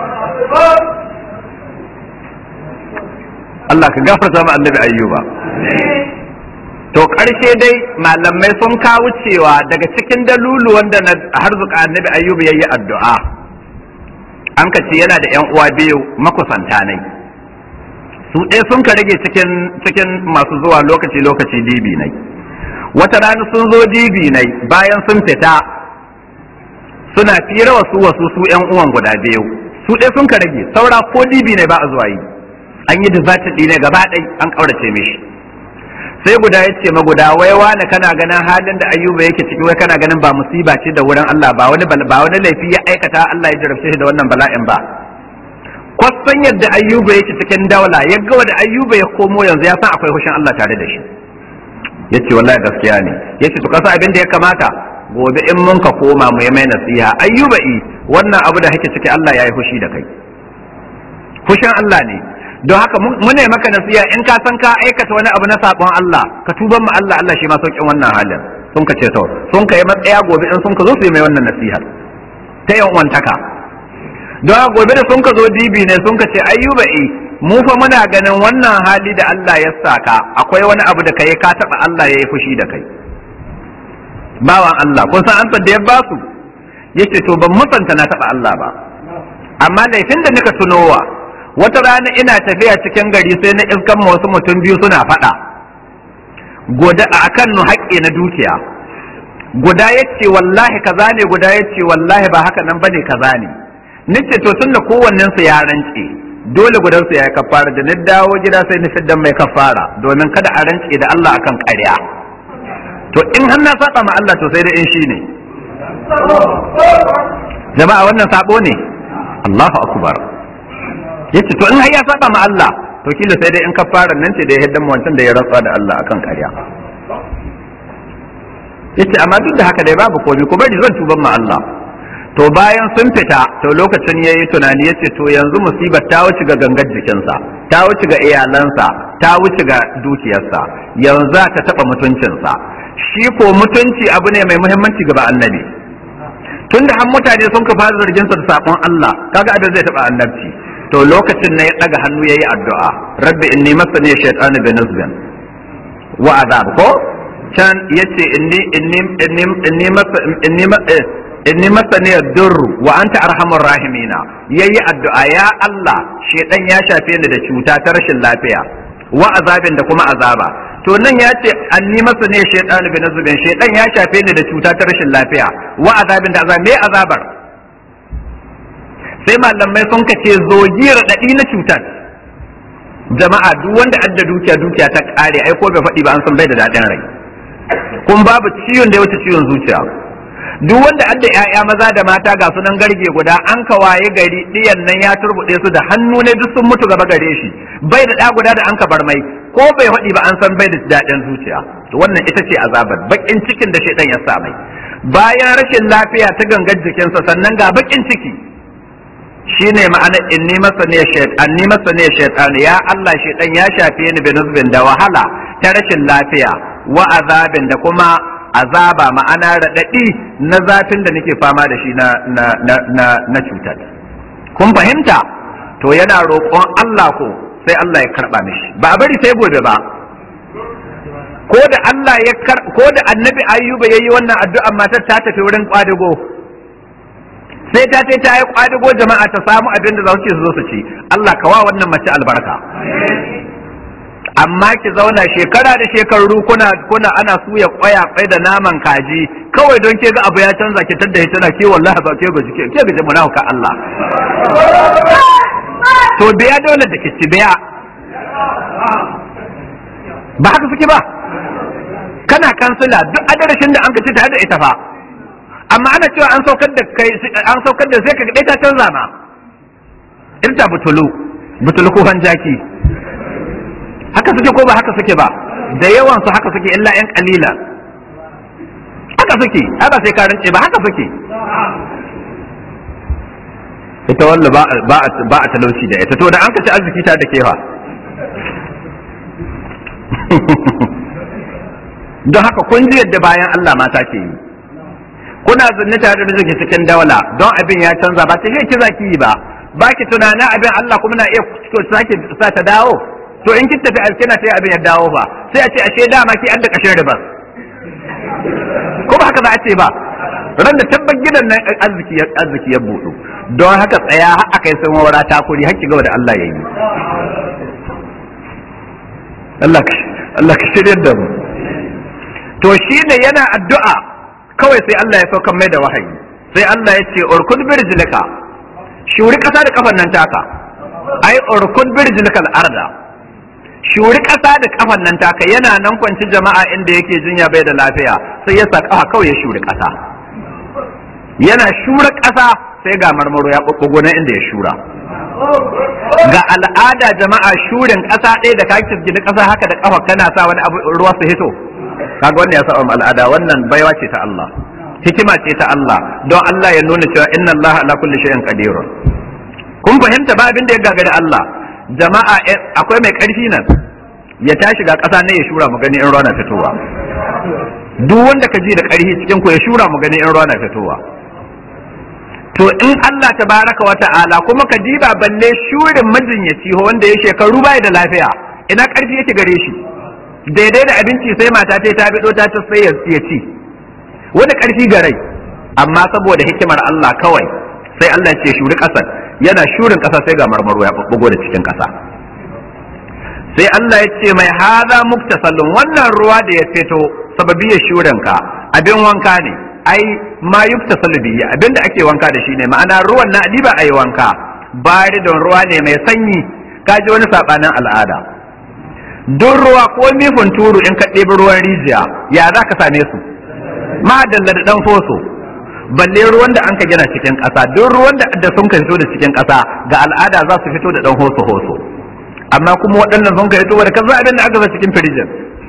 Allah ka gafarta ma annabi ayyuba to ƙarshe dai malamai sun kawo cewa daga cikin dalulu wanda na harzuka annabi ayyuba yayi addu'a an ka ce yana da yan uwa biyu makusanta ne su ɗaya sun ka rage cikin cikin masu zuwa lokaci lokaci dibi ne wata rana sun zo dibi ne bayan sun fita suna fira wasu wasu su yan uwan guda biyu su ɗaya sun ka rage saura ko dibi ne ba a zuwa yi an yi dizatin ɗine gaba ɗai an ƙaurace mishi sai guda ya ce maguda wai wani kana ganin halin da ayyuba yake ciki wai kana ganin ba musiba ce da wurin Allah ba wani ba wani laifi ya aikata Allah ya jarabce shi da wannan bala'in ba kwasan yadda ayyuba yake cikin daula ya ga da ayyuba ya komo yanzu ya san akwai hushin Allah tare da shi yace wallahi gaskiya ne yace to kasa abin da ya kamata gobe in mun ka koma mu yi mai nasiha ayyuba i wannan abu da kake ciki Allah ya yi hushi da kai fushin Allah ne don haka mune maka nasiya in ka san ka aikata wani abu na sabon Allah ka tuban mu Allah Allah shi ma saukin wannan halin sun ka ce to sun ka yi matsaya gobe in sun ka zo su yi mai wannan nasiha ta yan wantaka don haka gobe da sun ka zo dibi ne sun ka ce ayyuba i mu fa muna ganin wannan hali da Allah ya saka akwai wani abu da kai ka taba Allah ya yi fushi da kai bawan Allah kun san ansar da ya ba su yace to ban musanta na taba Allah ba amma laifin da nika tunowa wata rana ina tafiya cikin gari sai na iskan wasu mutum biyu suna faɗa goda a kan nu haƙƙi na dukiya guda ya ce wallahi kaza ne guda ya ce wallahi ba haka nan bane kaza ne nace to tunda kowannen su ya rance dole gudan su ya kafara da ni dawo gida sai ni fiddan mai kafara domin kada a rance da Allah akan ƙarya to in har na saba ma Allah to sai da in shine jama'a wannan sabo ne Allahu akbar yace to in har ya saba ma Allah to kila sai dai in kafara nan ce da ya hiddan wancan da ya rantsa da Allah akan ƙarya yace amma duk da haka dai babu komai ku bari zan tuban ma Allah to bayan sun fita to lokacin yayi tunani yace to yanzu musibar ta wuce ga gangar jikinsa ta wuce ga iyalansa ta wuce ga dukiyarsa yanzu ta taba mutuncinsa shi ko mutunci abu ne mai muhimmanci ga annabi tunda har mutane sun ka fara zargin sa da sakon Allah kaga abin zai taba annabci to lokacin ne ya daga hannu yayi addu'a rabbi inni masani shaytanu bi nazbin wa azab ko can yace inni inni inni inni inni inni masani durru wa anta arhamur rahimina yayi addu'a ya Allah shedan ya shafe ni da cuta ta rashin lafiya wa azabin da kuma azaba to nan ya ce anni masani shaytanu bi nazbin shedan ya shafe ni da cuta ta rashin lafiya wa azabin da azab me azabar sai malamai sun kace zogi raɗaɗi na cutar jama'a duk wanda adda dukiya dukiya ta ƙare ai ko bai faɗi ba an san bai da daɗin rai kun babu ciwon da ya wuce ciwon zuciya duk wanda adda ƴaƴa maza da mata ga sunan garge guda an kawaye gari ɗiyan nan ya turbuɗe su da hannu ne duk sun mutu gaba gare shi bai da ɗa guda da an ka bar mai ko bai faɗi ba an san bai da daɗin zuciya to wannan ita ce azabar bakin cikin da shaidan ya sa mai bayan rashin lafiya ta gangar jikinsa sannan ga bakin ciki shine ma'ana inni masa ne shaytan ni masa ne shaytan ya Allah shaytan ya shafe ni binuzbin da wahala ta rashin lafiya wa azabin da kuma azaba ma'ana radadi na zafin da nake fama da shi na na na na, na cutar kun fahimta to yana roƙon Allah ko sai Allah ya karba mishi ba a bari sai gobe ba ko da Allah ya ko da annabi ayyuba yayi wannan addu'a matar ta tafi wurin kwadago sai ta ce ta yi kwadago jama'a ta samu abin da za su zo su ci Allah kawa wannan mace albarka amma ki zauna shekara da shekaru kuna kuna ana suya kwaya kwai da naman kaji kawai don ke ga abu ya canza ki tadda ita na ke wallahi ba ke gaji ke gaji munafuka Allah to biya dole da kici biya ba haka suke ba kana kansila duk adarashin da an ka ci tare da ita fa amma ana cewa an saukar da kai an saukar da sai ka ga ta canza ma irta butulu butulu ko jaki haka suke ko ba haka suke ba da yawan su haka suke illa yan kalila haka suke haka sai ka rince ba haka suke ita walla ba ba ba a talauci da ita to da an ka ci arziki ta da kefa don haka kun ji yadda bayan Allah mata ke yi kuna zanne tare da mijinki cikin daula don abin ya canza ba ta shi ki zaki yi ba ba ki tunanin abin Allah kuma na iya sake sa ta dawo to in ki tafi alkina sai abin ya dawo ba sai a ce ashe dama ki an da kashin riba ko ba haka za a ce ba ran da tabbar gidan nan arziki ya arziki ya budu don haka tsaya har aka yi san wara takuri har ki ga da Allah ya yi Allah Allah ka shirya da mu to shine yana addu'a kawai sai Allah ya saukan mai da wahayi sai Allah ya ce urkud birjilika shuri kasa da kafan nan taka ai urkud birjilika al-arda shuri kasa da kafan nan taka yana nan kwanci jama'a inda yake jinya bai da lafiya sai ya saka kawai ya shuri kasa yana shura kasa sai ga marmaro ya bubbugo na inda ya shura ga al'ada jama'a shurin kasa ɗaya da kake gida kasa haka da kafa kana sa wani abu ruwa su hito kaga wannan ya saba al'ada wannan baiwa ce ta Allah hikima ce ta Allah don Allah ya nuna cewa inna Allah ala kulli shay'in qadir kun fahimta ba abin da ya gagari Allah jama'a akwai mai karfi nan ya tashi ga ƙasa ne ya shura mu gani in ruwa na fitowa duk wanda ka ji da karfi cikin ku ya shura mu gani in ruwa na fitowa to in Allah tabaraka wa ta'ala kuma ka diba balle shurin majinyaci wanda ya shekaru bai da lafiya ina karfi yake gare shi daidai da abinci sai mata ta ta bido ta sai ya ci wani karfi ga rai amma saboda hikimar Allah kawai sai Allah ce shuri kasar yana shurin ƙasa sai ga marmaro ya bubbugo da cikin ƙasa sai Allah ya ce mai haza muktasallun wannan ruwa da ya fito sababiyar shurin ka abin wanka ne ai ma yuktasalu bihi abinda ake wanka da shi ne ma'ana ruwan na ba a yi wanka bari don ruwa ne mai sanyi ka ji wani sabanin al'ada duk ruwa ko mifin turu in ka ɗebi ruwan rijiya ya za ka same su ma'adalla da ɗan foso balle ruwan da an ka gina cikin ƙasa duk ruwan da sun ka fito da cikin ƙasa ga al'ada za su fito da ɗan hoso hoso amma kuma waɗannan sun ka fito da kaza abin da aka sa cikin firijin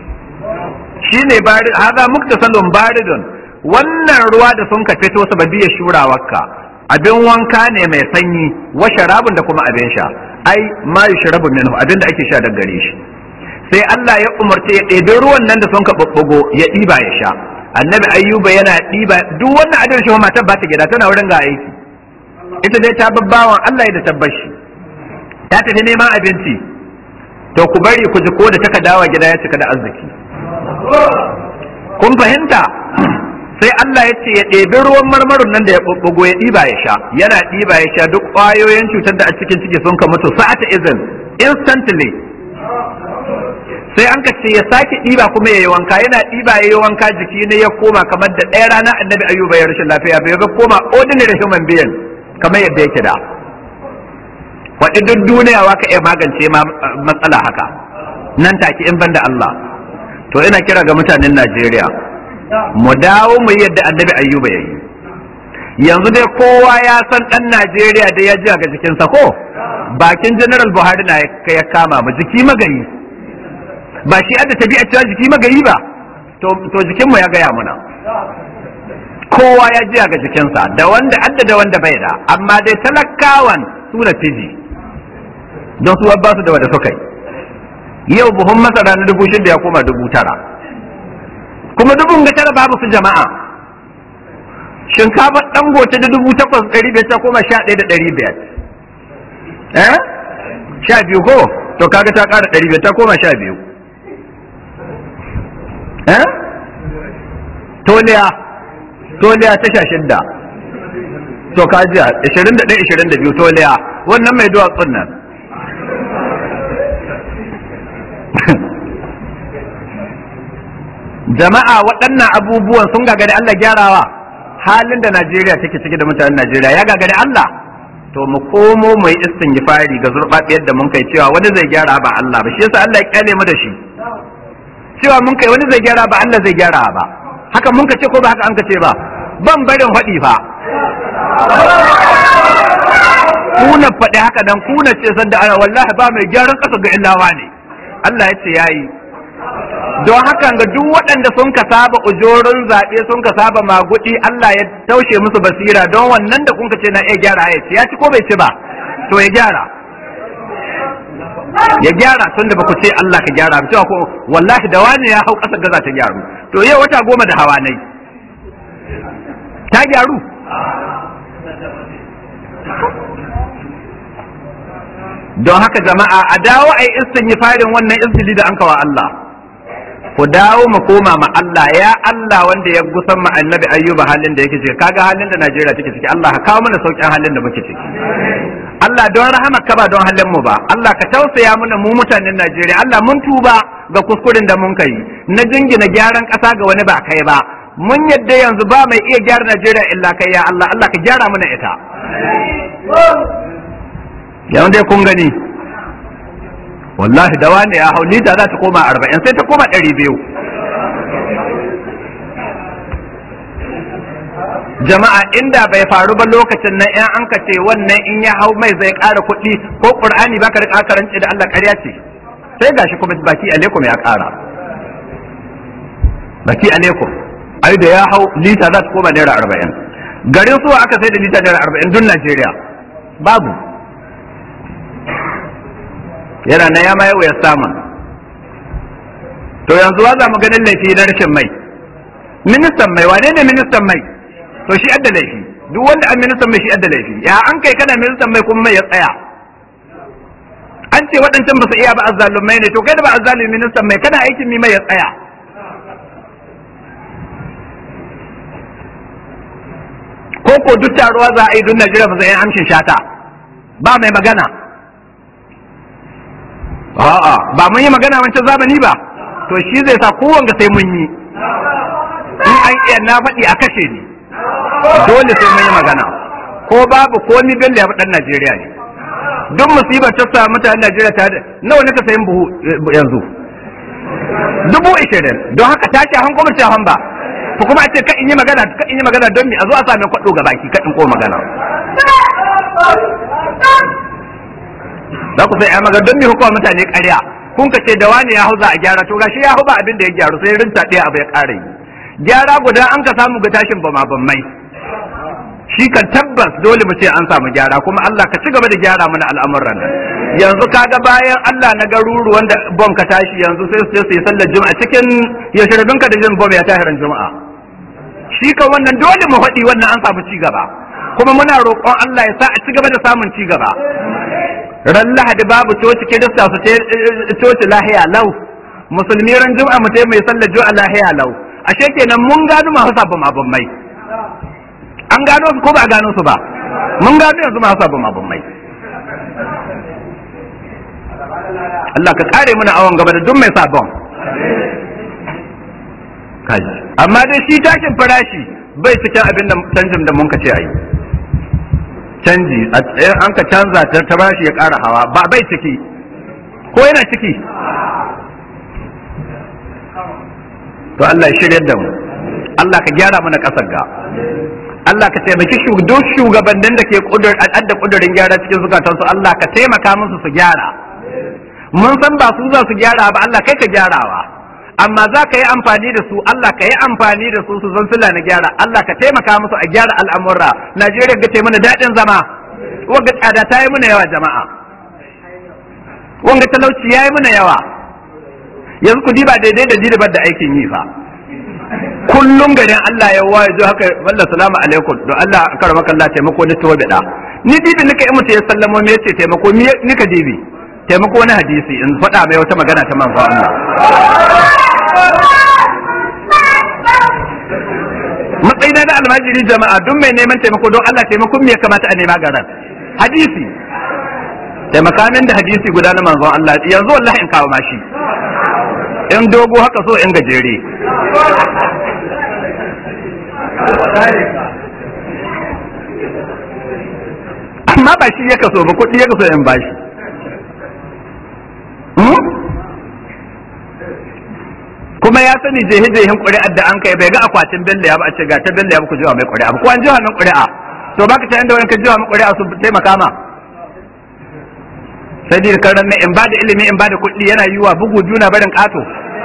shine bari haza muktasalun baridun wannan ruwa da sun ka fito sababiyar shurawarka abin wanka ne mai sanyi wa sharabun da kuma abin sha ai ma yushrabu minhu abin da ake sha daga gare shi sai Allah ya umarce ya ɗebi ruwan nan da sun ka ɓuɓɓugo ya ɗiba ya sha annabi ayyuba yana ɗiba duk wannan adin shi matar ba ta gida tana wurin ga aiki ita dai ta babbawan Allah ya da tabbashi ta tafi neman abinci to ku bari ku ji ko da taka dawa gida ya cika da arziki kun fahimta sai Allah ya ce ya ɗebi ruwan marmarin nan da ya ɓuɓɓugo ya ɗiba ya sha yana ɗiba ya sha duk ƙwayoyin cutar da a cikin ciki sun ka mutu sa'ata izin instantly sai an ka ce ya sake ɗiba kuma ya yi wanka yana ɗiba ya yi wanka jiki ne ya koma kamar da ɗaya rana annabi ayyuba ya rashin lafiya bai ga koma ordinary human being kamar yadda yake da waɗi duk duniya wa ka iya magance ma matsala haka nan take in banda Allah to ina kira ga mutanen Najeriya mu dawo mu yadda annabi ayyuba ya yi yanzu dai kowa ya san ɗan Najeriya da ya ji ga jikinsa ko bakin general Buhari na ya kama mu jiki magayi ba shi adda tabi'a cewa jiki magayi ba to jikinmu ya gaya muna kowa ya jiya ga jikinsa da wanda adda da wanda bai da amma dai talakawan su da fiji don su ba su da wanda suka yi yau buhun masara na dubu shida ya koma dubu tara kuma dubun ga tara babu su jama'a shinkafa dangote da dubu takwas ɗari biyar ta koma sha ɗaya da ɗari biyar eh sha biyu ko to kaga ta ƙara ɗari biyar ta koma sha biyu eh toliya toliya ta sha shidda to kajiya 21 22 toliya wannan mai duwatsun nan jama'a waɗannan abubuwan sun gagari Allah gyarawa halin da Najeriya take ciki da mutanen Najeriya ya gagari Allah to mu komo mu yi istingifari ga zurɓaɓiyar da mun kai cewa wani zai gyara ba Allah ba shi yasa Allah ya kyale mu da shi cewa mun kai wani zai gyara ba Allah zai gyara ba haka mun ka ce ko ba haka an ka ce ba ban barin faɗi fa kuna faɗi haka dan kuna ce sanda ana wallahi ba mai gyaran ƙasa ga illawa ne Allah ya ce yayi don haka ga duk waɗanda sun ka saba ujorin zaɓe sun ka saba magudi Allah ya taushe musu basira don wannan da kun ka ce na iya gyara ya ce ya ci ko bai ci ba to ya gyara ya gyara tun da baku ce Allah ka gyara cewa ko wallahi da wani ya hau ƙasar da za ta gyaru to yau wata goma da hawa nai ta gyaru don haka jama'a a dawo a yi istin yi farin wannan izini da an kawa Allah ku dawo mu koma ma Allah ya Allah wanda ya gusan ma annabi ayyuba halin da yake ciki kaga halin da Najeriya take ciki Allah ka kawo mana sauƙin halin da muke ciki Allah don rahama ka ba don halin mu ba Allah ka tausaya mana mu mutanen Najeriya Allah mun tuba ga kuskuren da mun kai na jingina gyaran ƙasa ga wani ba kai ba mun yadda yanzu ba mai iya gyara Najeriya illa kai ya Allah Allah ka gyara mana ita yanzu dai kun gani wallahi da wani ya hau lita za ta koma arba'in sai ta koma ɗari biyu jama'a inda bai faru ba lokacin nan in an ka ce wannan in ya hau mai zai ƙara kuɗi ko ƙur'ani baka rika karanci da Allah ƙarya ce sai gashi kuma baki alaikum ya ƙara baki alaikum ai da ya hau lita za ta koma naira arba'in garin suwa aka sai da lita naira arba'in dun Najeriya babu yana na ya ma yau ya samun to yanzu wa za mu ganin laifi na rashin mai ministan mai wane ne ministan mai to shi adda laifi duk wanda an ministan mai shi adda laifi ya an kai kana ministan mai kuma mai ya tsaya an ce waɗancan ba su iya ba azzalumai ne to kai da ba azzalumi ministan mai kana aikin mi mai ya tsaya ko ko duk taruwa za a yi duk Najeriya ba zai yi amshin shata ba mai magana a'a ba mun yi magana wancan zamani ba to shi zai sa kowanne sai mun yi in an iya na faɗi a kashe ni dole sai mun yi magana ko babu ko ni bello ya dan Najeriya ne duk musibar ta sa mutanen Najeriya ta nawa ne ka sayin buhu yanzu dubu ishirin don haka ta ce hanko mace han ba ko kuma a ce ka in yi magana ka in yi magana don me a zo a sami kwaɗo ga baki ka in ko magana za ku sai ya magana don me hukuma mutane ƙarya kun ka ce da wani ya hau za a gyara to gashi ya hau ba abin da ya gyaru sai rinta ɗaya abu ya ƙara yi gyara guda an ka samu ga tashin bama mai shi kan tabbas dole mu ce an samu gyara kuma Allah ka ci gaba da gyara mana al'amuran nan yanzu kaga bayan Allah na garuru wanda bom ka tashi yanzu sai su yi sallar juma'a cikin yashirbin ka da jin bom ya tahiran juma'a shi kan wannan dole mu faɗi wannan an samu ci gaba kuma muna roƙon Allah ya sa a ci gaba da samun ci gaba ran lahadi babu coci kirista su coci lahiya lau musulmi ran juma'a mu mai sallar juma'a lahiya lau ashe kenan mun gano masu sabon abin mai an gano su ko ba a gano su ba mun gano yanzu masu sabon abin mai Allah ka kare mana awon gaba da duk mai sabon kaji amma dai shi tashin farashi bai cikin abin da canjin da mun ka ce ayi canji a tsayin an ka canza ta ta bashi ya ƙara hawa ba bai ciki ko yana ciki to Allah ya shirya da mu Allah ka gyara mana ƙasar ga Allah ka taimaki duk shugabannin da ke adda kudurin gyara cikin zukatansu Allah ka taimaka musu su gyara mun san ba su za su gyara ba Allah kai ka gyarawa amma za ka yi amfani da su Allah ka yi amfani da su su zan sula na gyara Allah ka taimaka musu a gyara al'amurra Najeriya ga mana daɗin zama wanga tsada ta yi mana yawa jama'a wanga talauci ya yi mana yawa yanzu ku diba daidai da didibar da aikin yi fa kullum garin Allah ya waye zo haka wallah salamu alaikum don Allah karama kallah taimako ni to bida ni dibi nika in mutu ya sallamo me yace taimako ni nika dibi taimako wani hadisi in faɗa mai wata magana ta manzo Allah matsayina na almajiri jama'a duk mai neman taimako don Allah taimakon me ya kamata a nema garan hadisi taimaka min da hadisi guda na manzon Allah yanzu wallahi in kawo mashi in dogo haka so in gajere amma ba shi ya kaso ba kuɗi ya kaso in bashi kuma ya sani jehe jehen ƙuri'ar da an kai bai ga akwatin bella ya ba a ce ga ta bella ya ku jiwa mai ƙuri'a ba ko an jiwa min ƙuri'a to baka ta inda wani ka jiwa min ƙuri'a su taimaka ma sai dai karan in ba da ilimi in ba da kuɗi yana yiwa bugu juna barin ƙato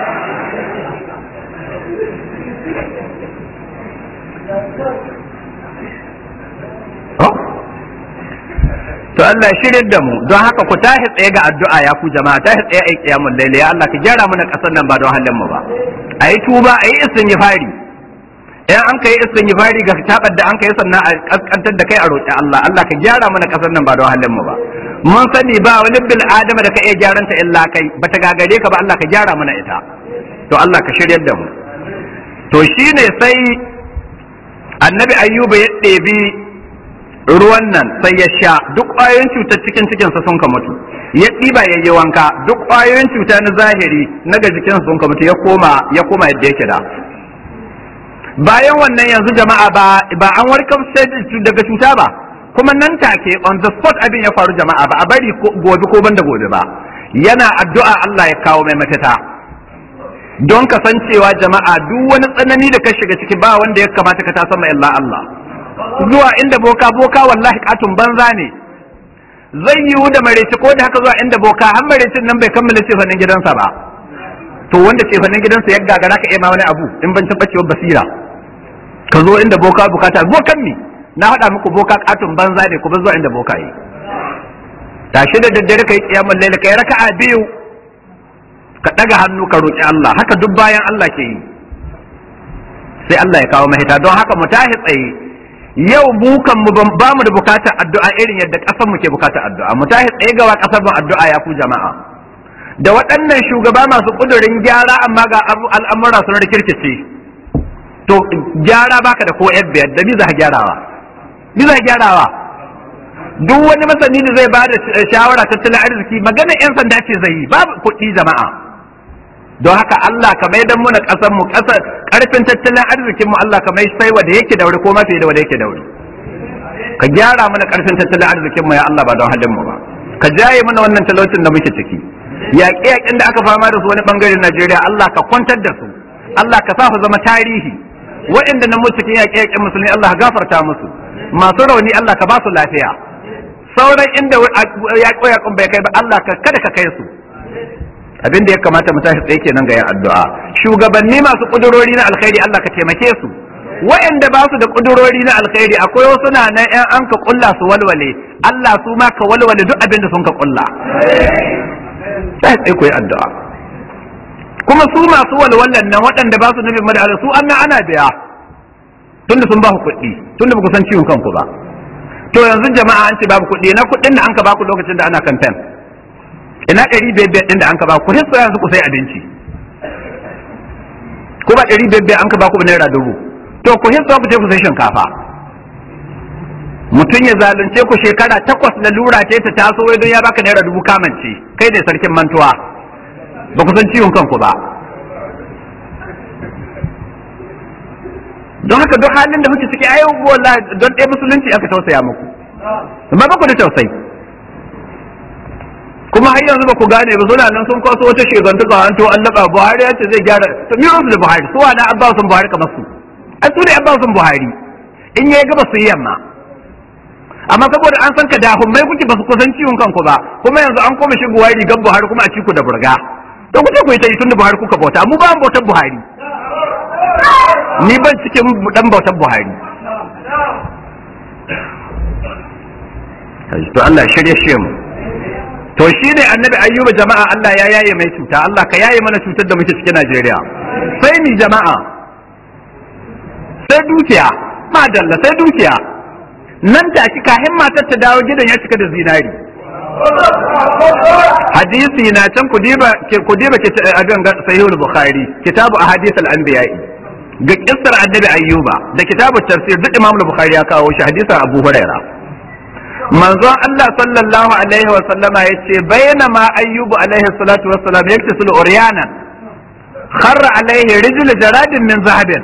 to Allah shirin da mu don haka ku tashi tsaye ga addu'a ya ku jama'a tashi tsaye ai kiyamul laili ya Allah ka gyara mana kasar nan ba don halin mu ba ayi tuba ayi istighfari in an kai istighfari ga tabar da an kai sannan a kaskantar da kai a roƙi Allah Allah ka gyara mana kasar nan ba don halin mu ba mun sani ba wani bil adama da ka iya gyaran ta illa kai bata gagare ka ba Allah ka gyara mana ita to Allah ka shiryar da mu to shine sai annabi ayyuba ya ɗebi ruwan nan sai ya sha duk ƙwayoyin cutar cikin cikinsa sun ka mutu ya ɗiba ya yi wanka duk ƙwayoyin cuta na zahiri na ga jikinsa sun ka mutu ya koma ya koma yadda yake da bayan wannan yanzu jama'a ba ba an warkar daga cuta ba kuma nan take on the spot abin ya faru jama'a ba a bari gobe ko banda gobe ba yana addu'a Allah ya kawo mai mafita don kasancewa jama'a duk wani tsanani da ka shiga ciki ba wanda ya kamata ka ta sama illa Allah zuwa inda boka boka wallahi katun banza ne zai yiwu da mareci ko da haka zuwa inda boka har marecin nan bai kammala cefanin gidansa ba to wanda cefanin gidansa ya gagara ka iya ma wani abu in ban tabbacewar basira ka zo inda boka bukata bokan mi na faɗa muku boka katun banza ne kuma zuwa inda boka yi tashi da daddare kai kiyamul laila kai raka'a biyu ka daga hannu ka roki Allah haka duk bayan Allah ke yi sai Allah ya kawo mahita don haka mu tashi tsaye yau mu kan mu ba mu da bukatar addu'a irin yadda kasar mu ke bukatar addu'a mu tashi tsaye ga kasar mu addu'a ya ku jama'a da waɗannan shugaba masu kudurin gyara amma ga al'amura sun rikirkice to gyara baka da ko biyar da biza gyarawa biza gyarawa duk wani masani da zai ba da shawara tattalin arziki magana 'yan sanda ce zai yi babu kuɗi jama'a don haka Allah ka mai dan muna ƙasar mu ƙasar ƙarfin tattalin arzikin mu Allah ka mai sai wanda yake daure ko mafi da wanda yake daure ka gyara mana ƙarfin tattalin arzikin mu ya Allah ba don halin mu ba ka jaye mana wannan talaucin da muke ciki yaƙe-yaƙen da aka fama da su wani bangaren Najeriya Allah ka kwantar da su Allah ka sa su zama tarihi waɗanda nan mu cikin yaƙe-yaƙen musulmi Allah gafarta musu masu rauni Allah ka ba su lafiya sauran inda yaƙo-yaƙon bai kai ba Allah ka kada ka kai su abin da ya kamata mu tashi tsaye kenan ga yin addu'a shugabanni masu kudurori na alkhairi Allah ka taimake su waɗanda ba su da kudurori na alkhairi akwai wasu na nan ƴan an ka kulla su walwale Allah su ma ka walwale duk abin da sun ka kulla sai tsaye ku yi addu'a kuma su masu walwalan nan waɗanda ba su nufin mada su an ana biya tunda sun ba ku kuɗi tunda ba ku san ciwon kanku ba to yanzu jama'a an ce babu kuɗi na kuɗin da an ka ba ku lokacin da ana kamfen ina ɗari biyar biyar ɗin da an ka ba ku hissa yanzu ku sai abinci ko ba ɗari biyar biyar an ka ba ku naira dubu to ku hissa ku je ku sai shinkafa mutum ya zalunce ku shekara takwas na lura ce ta taso wai don ya baka naira dubu kamance kai ne sarkin mantuwa ba ku san ciwon kanku ba don haka duk halin da muke ciki ayo wallahi don ɗaya musulunci aka tausaya muku amma ba ku da tausayi kuma har yanzu ba ku gane ba suna nan sun kwaso wata shegantuka an to an laba Buhari ya ce zai gyara to mi da Buhari su wa na an ba su Buhari kamar su ai su ne an ba su Buhari in yayi gaba su yi yamma amma saboda an san ka da mai kuke ba su kusan ciwon kanku ba kuma yanzu an koma shigowa rigar Buhari kuma a ciku da burga to kuce ku yi ta yi tun da Buhari kuka bauta mu ba mu bautar Buhari ni ban cikin dan bautar Buhari to Allah shirye shi mu to shine annabi ayyuba jama'a Allah ya yaye mai cuta Allah ka yaye mana cutar da muke cikin Najeriya sai ni jama'a sai dukiya madalla sai dukiya nan take kahin matar ta dawo gidan ya cika da zinari hadisi na can kudiba kudiba abin sahihul bukhari kitabu ahadith al-anbiya'i ga kissar annabi ayyuba da kitabu tafsir duk imam bukhari ya kawo shi hadisin abu huraira manzon Allah sallallahu alaihi wa sallama yace bainama ayyubu alaihi salatu wassalam yaktasul uryanan kharra alaihi rijlu jaradin min zahabin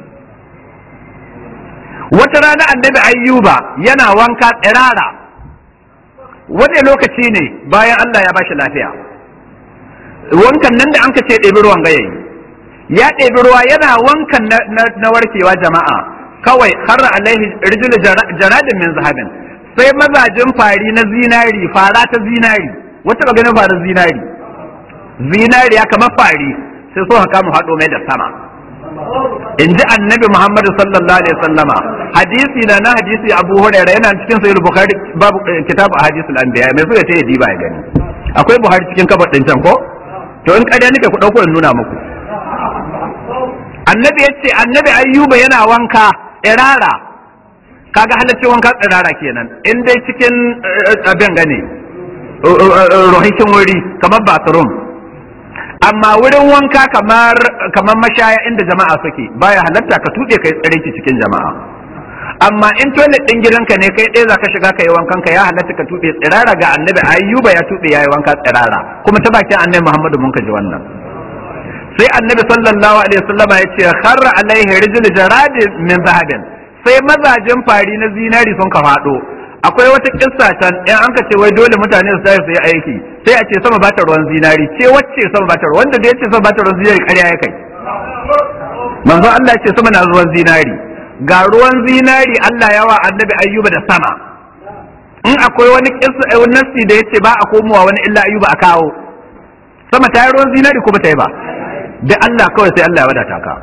wata rana annabi ayyuba yana wanka tsirara wani lokaci ne bayan Allah ya bashi lafiya wankan nan da an ce ɗebi ruwan gayayi ya ɗebi ruwa yana wankan na warkewa jama'a kawai har alaihi rijulu jaradin min zahabin sai mazajin fari na zinari fara ta zinari wata ba ganin farin zinari zinari ya kamar fari sai so haka mu haɗo mai da sama in ji annabi muhammadu sallallahu alaihi sallama hadisi na na hadisi abu hurairah yana cikin sahih bukhari babu kitabu ahadithul anbiya mai suka ce diba ya gani akwai buhari cikin kabar din can ko to in ƙarya nake ku dauko in nuna muku annabi yace annabi ayyuba yana wanka irara kaga halaccin wanka tsirara kenan in dai cikin abin gane rohishin wuri kamar bathroom amma wurin wanka kamar kamar mashaya inda jama'a suke baya halatta ka tuɗe kai tsare ki cikin jama'a amma in toilet din gidanka ne kai ɗaya zaka shiga kai wankan ka ya halatta ka tuɗe tsirara ga annabi ayyuba ya tuɗe yayi wanka tsirara kuma ta bakin annabi muhammadu mun ka ji wannan sai annabi sallallahu alaihi wasallama ya ce kharra alaihi rijul jaradin min zahabin sai mazajin fari na zinari sun ka faɗo akwai wata kissa can in an ka ce wai dole mutane su tashi su yi aiki sai a ce sama ba ta ruwan zinari ce wacce sama ba ta ruwan wanda da ya ce sama ba ta ruwan zinari ƙarya ya kai manzo Allah ce sama na ruwan zinari ga ruwan zinari Allah yawa annabi ayyuba da sama in akwai wani kissa wani nasi da yace ba a komowa wani illa ayyuba a kawo sama ta yi ruwan zinari ko ba ta yi ba da Allah kawai sai Allah ya wadata ka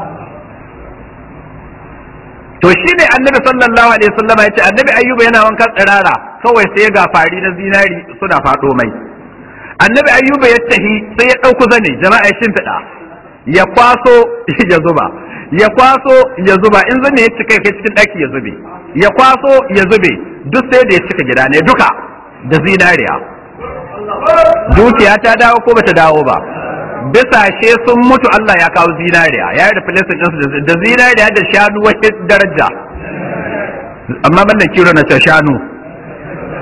to shi ne annabi sallallahu alaihi wasallam ya ce annabi ayyuba yana wankan tsirara kawai sai ga fari na zinari suna faɗo mai annabi ayyuba ya tahi sai ya ɗauku zane jama'a ya shimfiɗa ya kwaso ya zuba ya kwaso ya zuba in zane ya cika kai cikin ɗaki ya zube ya kwaso ya zube duk sai da ya cika gida ne duka da zinariya dukiya ta dawo ko bata dawo ba bisashe sun mutu Allah ya kawo zinariya ya yi replacement ɗinsu da zinariya da shanu wani daraja amma ban da kiro na ta shanu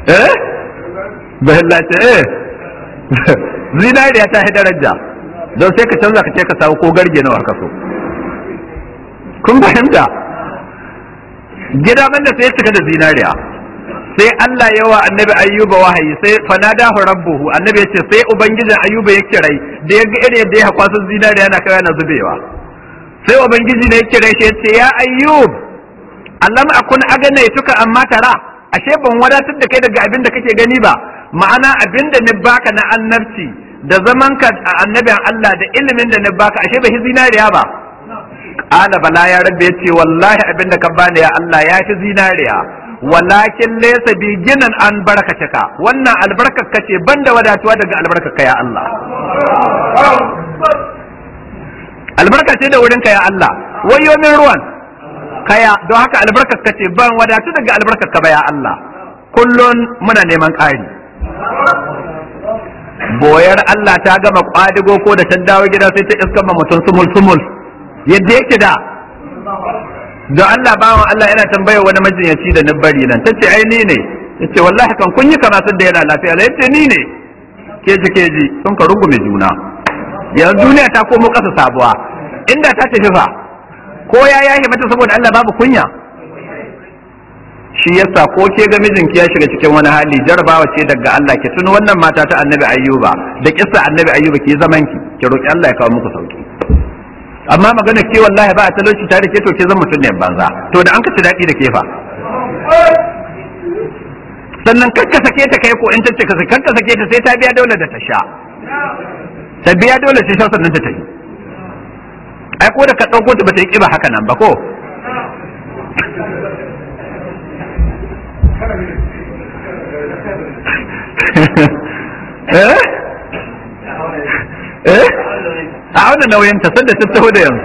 eh bahilla ce eh zinariya ta daraja don sai ka canza ka ce ka samu ko garge nawa ka so kun fahimta gida man da sai cika da zinariya sai Allah yawa annabi ayyuba wahayi sai fanadahu rabbuhu annabi yace sai ubangijin ayyuba ya kirai da ya ga irin yadda ya hakwa sun zinariya na kai na zubewa sai ubangiji ne ya kirai shi yace ya ayyub Allah akun agane tuka amma tara ashe ban wadatar da kai daga abin da kake gani ba ma'ana abin da ni baka na annabci da zaman ka annabin Allah da ilimin da ni baka ashe bai zinariya ba qala bala ya rabbi yace wallahi abin da ka bani ya Allah ya fi zinariya walakin laysa bi ginan an barakataka wannan albarkar ka ce banda wadatuwa daga albarkar ka ya Allah albarka ce da wurin ka ya Allah wayo min ruwan kaya don haka albarkar ka ce ban wadatu daga albarkar ka ba ya Allah kullun muna neman ƙari boyar Allah ta gama kwadigo ko da ta dawo gida sai ta iskan ma mutum sumul sumul yadda yake da don Allah bawan Allah yana tambaya wani majinyaci da na bari nan tace ai ni ne yace wallahi kan kun yi kama sun da yana lafiya la yace ni ne keji keji sun ka rungume juna yanzu duniya ta komo kasa sabuwa inda ta tafi fa ko ya yahe mata saboda Allah babu kunya shi yasa ko ke ga mijinki ya shiga cikin wani hali jarabawa ce daga Allah ki tuni wannan mata ta annabi ayyuba da kissa annabi ayyuba ki zaman ki ki roki Allah ya kawo muku sauki amma magana ke wallahi ba a talauci tare ke to ke zan mutum ne banza to da an ka ci daɗi da ke fa sannan kakka sake ta kai ko in tace ka kakka sake ta sai ta biya dole da ta sha ta biya dole ta sha sannan ta tafi ai ko da ka ɗauko ta ba ta yi ƙiba haka nan ba ko eh eh a auna nauyin ta sanda ta taho da yanzu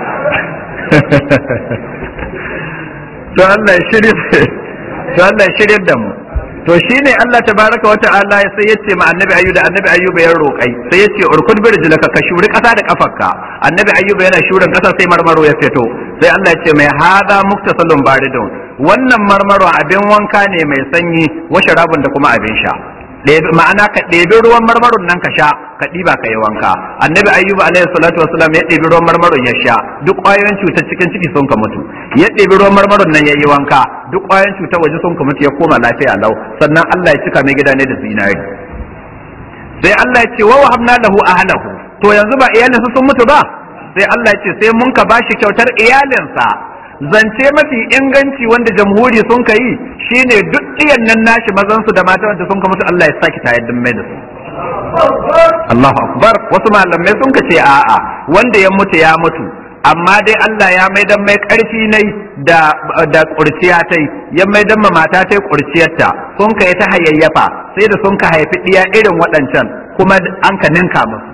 to Allah ya shirye to Allah ya shirye da mu to shine Allah tabaraka wa ta'ala sai yace ma annabi ayyuba annabi ayyuba ya roƙai sai yace urkud bi rijlaka ka shuri kasa da kafarka annabi ayyuba yana shurin kasa sai marmaro ya fito sai Allah ya ce mai hada muktasalun baridun wannan marmaro abin wanka ne mai sanyi wa sharabun da kuma abin sha ma'ana ka ɗebi ruwan marmaron nan ka sha ka ɗiba ka yi wanka annabi ayyuba alaihi salatu wasalam ya ɗebi ruwan marmaron ya sha duk ƙwayoyin cutar cikin ciki sun ka mutu ya ɗebi ruwan marmaron nan ya yi wanka duk ƙwayoyin cutar waje sun ka mutu ya koma lafiya lau sannan Allah ya cika mai gida ne da zinari sai Allah ya ce wa wahabna lahu ahlahu to yanzu ba iyalinsa sun mutu ba sai Allah ya ce sai mun ka bashi kyautar iyalinsa zance mafi inganci wanda jamhuri sun ka yi shine duk iyan nan nashi mazansu da mata wanda sun ka mutu Allah ya saki tayar mai da su Allahu akbar wasu malamai sun ka ce a'a wanda ya mutu ya mutu amma dai Allah ya maidan mai karfi nai da da kurciya tai ya maidan ma mata tai kurciyarta sun ka yi ta hayayyafa sai da sun ka haifi diya irin waɗancan kuma an ka ninka musu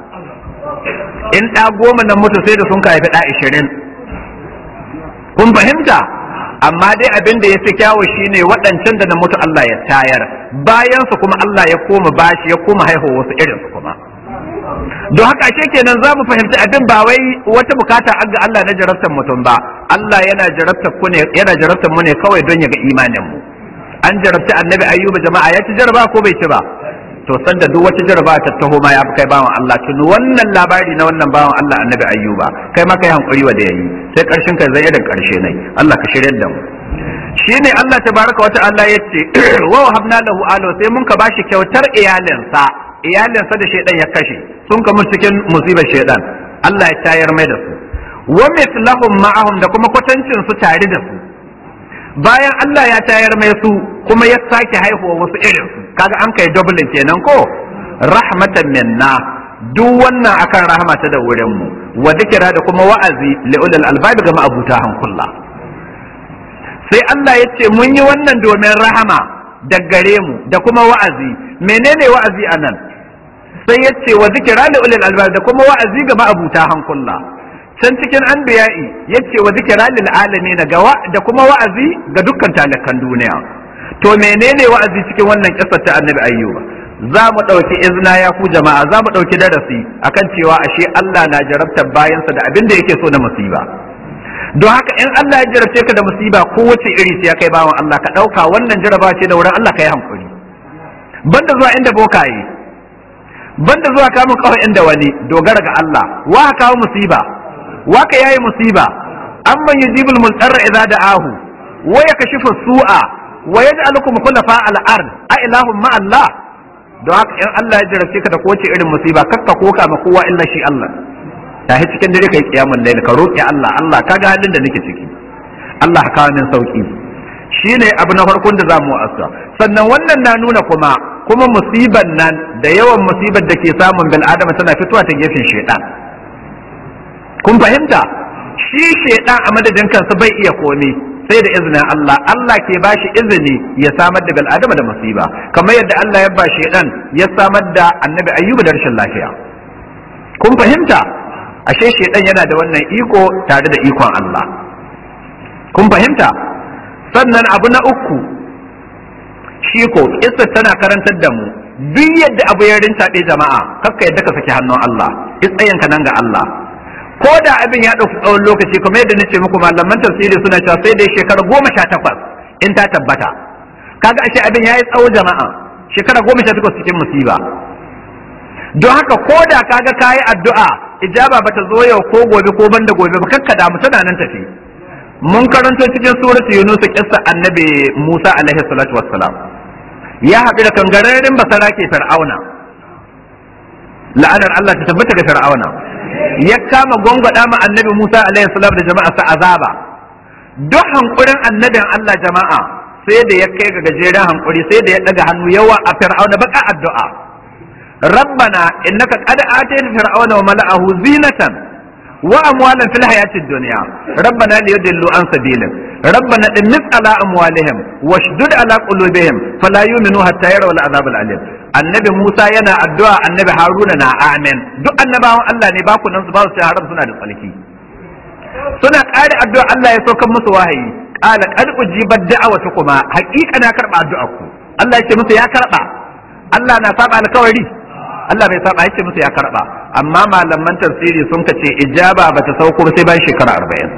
in ɗa goma nan mutu sai da sun ka haifi ɗa ishirin kun fahimta amma dai abin da ya fi kyawu shine waɗancan da na mutu Allah ya tayar bayan su kuma Allah ya koma bashi ya koma haihuwa wasu irin su kuma don haka ashe kenan za mu fahimci abin ba wai wata bukata ga Allah na jarabtar mutum ba Allah yana jarabtar ku ne yana jarabtar mu ne kawai don ya ga imanin mu an jarabci annabi ayyuba jama'a ya ci jaraba ko bai ci ba to sanda duk wata jaraba ta taho ma ya fi kai bawan Allah tuni wannan labari na wannan bawan Allah annabi ayyuba kai ma kai hankuri wa da yayi sai karshen kai zai irin karshe ne Allah ka shirye da mu shine Allah tabaraka wa ta'ala yace wa habna lahu alo sai mun ka bashi kyautar iyalinsa iyalinsa da shedan ya kashe sun ka cikin musibar shedan Allah ya tayar mai da su wa mithlahum ma'ahum da kuma kwatancin su tare da su bayan Allah ya tayar mai su kuma ya sake haihuwa wasu irin su kaga an kai dublin kenan ko rahmatan minna duk wannan akan rahmata da wurin mu wa dikira da kuma wa'azi li ulil albab ga ma'abuta hankulla sai Allah ya ce mun yi wannan domin rahama da gare mu da kuma wa'azi menene wa'azi anan sai ya ce wa zikira li ulil albab da kuma wa'azi ga ma'abuta hankulla can cikin anbiya'i yace wa zikra lil alamin ga da kuma wa'azi ga dukkan talakan duniya to menene wa'azi cikin wannan kissar ta annabi ayyuba za mu ɗauki izna ya ku jama'a za mu ɗauki darasi akan cewa ashe Allah na jarabtar bayansa da abin da yake so na musiba don haka in Allah ya jarabce ka da musiba ko wace iri sai kai bawan Allah ka ɗauka wannan jaraba ce da wurin Allah ka yi hankuri banda zuwa inda bokaye banda zuwa kamun kawai inda wani dogara ga Allah wa ka kawo musiba wa ka yayi musiba amman yujibul multarra idza da'ahu wa yakashifu su'a wa yaj'alukum khulafa al-ard a ilahum ma Allah don haka in Allah ya jarabce ka da kowace irin musiba kakka koka ma kowa illa shi Allah tahi cikin dare kai kiyamun lail ka roki Allah Allah kaga halin da nake ciki Allah ka kawo min sauki shine abu na farkon da zamu asa sannan wannan na nuna kuma kuma musiban nan da yawan musibar da ke samun bil adama tana fitowa ta gefen shedan kun fahimta shi shedan a madadin kansa bai iya komi sai da izinin Allah Allah ke ba shi izini ya samar da bil adama da musiba kamar yadda Allah ya ba shedan ya samar da annabi ayyuba da rashin lafiya kun fahimta ashe shedan yana da wannan iko tare da ikon Allah kun fahimta sannan abu na uku shi ko kissa tana karantar da mu duk yadda abu ya rintaɓe jama'a kakka yadda ka saki hannun Allah tsayanka nan ga Allah ko da abin ya ɗauki tsawon lokaci kuma yadda nace muku malaman tafsiri suna cewa sai dai shekara goma sha takwas in ta tabbata kaga ashe abin ya yi tsawo jama'a shekara goma sha takwas cikin musiba don haka ko da kaga kayi addu'a ijaba bata zo yau ko gobe ko banda gobe ba kakka damu tana nan tafi mun karanto cikin suratu yunus kissa annabi musa alaihi salatu wassalam ya haɗu da kangararren basara ke fir'auna la'anar allah ta tabbata ga fir'auna ya kama gwangwada ma annabi musa alaihi salam da jama'a sa azaba duk hankurin annabin allah jama'a sai da ya kai ga gajeren hankuri sai da ya daga hannu yawa a fir'auna baka addu'a rabbana innaka qad atayta fir'auna wa mala'ahu zinatan وأموالا في الحياة الدنيا ربنا ليضلوا عن سبيلك ربنا امس على أموالهم واشدد على قلوبهم فلا يؤمنوا حتى يروا العذاب الأليم annabi Musa yana addu'a annabi Haruna na amin duk annabawan Allah ne ba ku nan su ba su haram suna da tsalki suna ƙari addu'a Allah ya saukan musu wahayi qala qad ujibat da'awatukuma haqiqa na karba addu'a ku Allah ya ce musu ya karba Allah na saba alkawari Allah bai saba yake musu ya karba amma malaman tafsiri sun kace ijaba bata sauko sai bayan shekara arba'in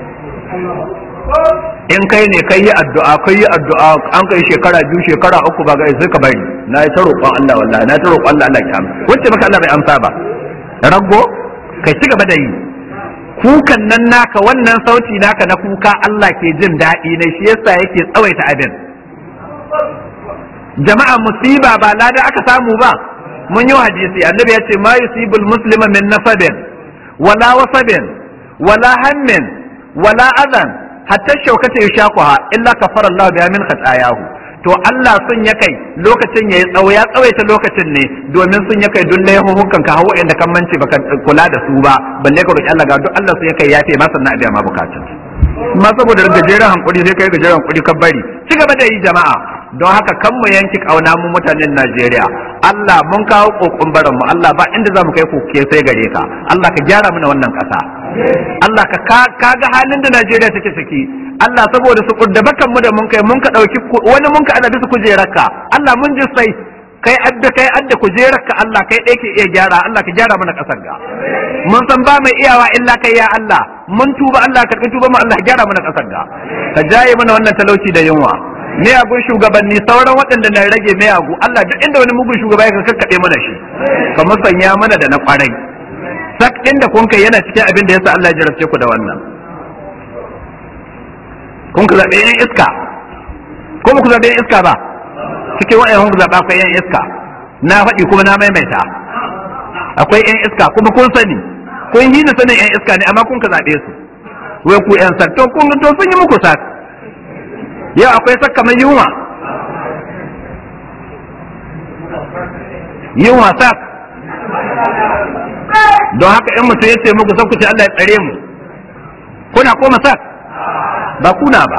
in kai ne kai yi addu'a kai yi addu'a an kai shekara biyu shekara uku ba ga sai ka bari na yi ta roƙon Allah wallahi na ta roƙon Allah Allah ya amsa wacce maka Allah bai amsa ba rago kai ci gaba da yi kukan nan naka wannan sauti naka na kuka Allah ke jin daɗi ne shi yasa yake tsawaita abin jama'a musiba ba lada aka samu ba mun yi hadisi annabi ya ce ma yusibul muslima min nasabin wala wasabin wala hammin wala adan hatta shaukata yushaquha illa kafara Allah biha min khatayahu to Allah sun ya kai lokacin yayi tsawo ya tsawaita lokacin ne domin sun ya kai duk laihuhukan ka hawo inda kan mance baka kula da su ba balle ka roki Allah ga duk Allah sun ya kai yafe ma sannan a biya ma bukatun ma saboda gajeren hankuri sai kai gajeren hankuri ka bari ci gaba da yi jama'a don haka kan mu yanki kauna mu mutanen Najeriya Allah mun kawo kokon baran mu Allah ba inda zamu kai koke sai gare ka Allah ka gyara mana wannan kasa Allah ka ka ga halin da Najeriya take ciki Allah saboda su kudda bakan mu da mun kai mun ka dauki wani mun ka ana bisa kujerarka Allah mun ji sai kai adda kai adda kujerarka Allah kai ɗaya ke iya gyara Allah ka gyara mana kasar ga mun san ba mai iyawa illa kai ya Allah mun tuba Allah ka tuba mu Allah gyara mana kasar ga ka jaye mana wannan talauci da yunwa miyagun shugabanni sauran waɗanda na rage miyagu Allah duk inda wani mugun shugaba ya kakkaɓe mana shi ka musanya mana da na kwarai sak inda kun kai yana cikin abin da yasa Allah ya jarabce ku da wannan kun ku zaɓe yan iska ko ku zaɓe yan iska ba cikin wa'yan kun zaɓa akwai yan iska na faɗi kuma na maimaita akwai yan iska kuma kun sani kun yi ni sanin yan iska ne amma kun ka zaɓe su wai ku yan sak to kun to sun yi muku sak yau akwai sak kamar yunwa yunwa sak don haka in mutum ya ce muku sai ku ce Allah ya tsare mu kuna koma sak ba kuna ba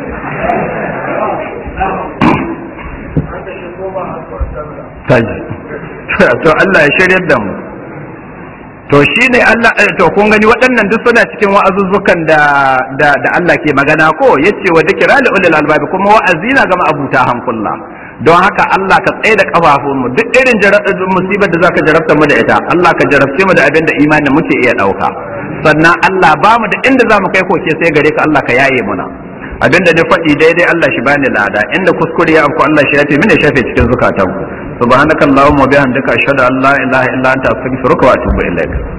kaji to Allah ya shiryar da mu to shine Allah to kun gani waɗannan duk suna cikin wa'azuzzukan da da da Allah ke magana ko yace wa dhikra li ulil albab kuma wa'azi na ga ma'abuta hankulla don haka Allah ka tsaye da kafafun mu duk irin musibar da zaka jarabta mu da ita Allah ka jarabce mu da abin da imanin muke iya dauka sannan Allah ba mu da inda zamu kai koke sai gare ka Allah ka yaye muna abin da na faɗi daidai Allah shi bani lada inda kuskure ya afku Allah shi ya ce mini shafe cikin zukatanku subhanakallahumma wa bihamdika ashhadu an la ilaha illa anta astaghfiruka wa atubu ilaik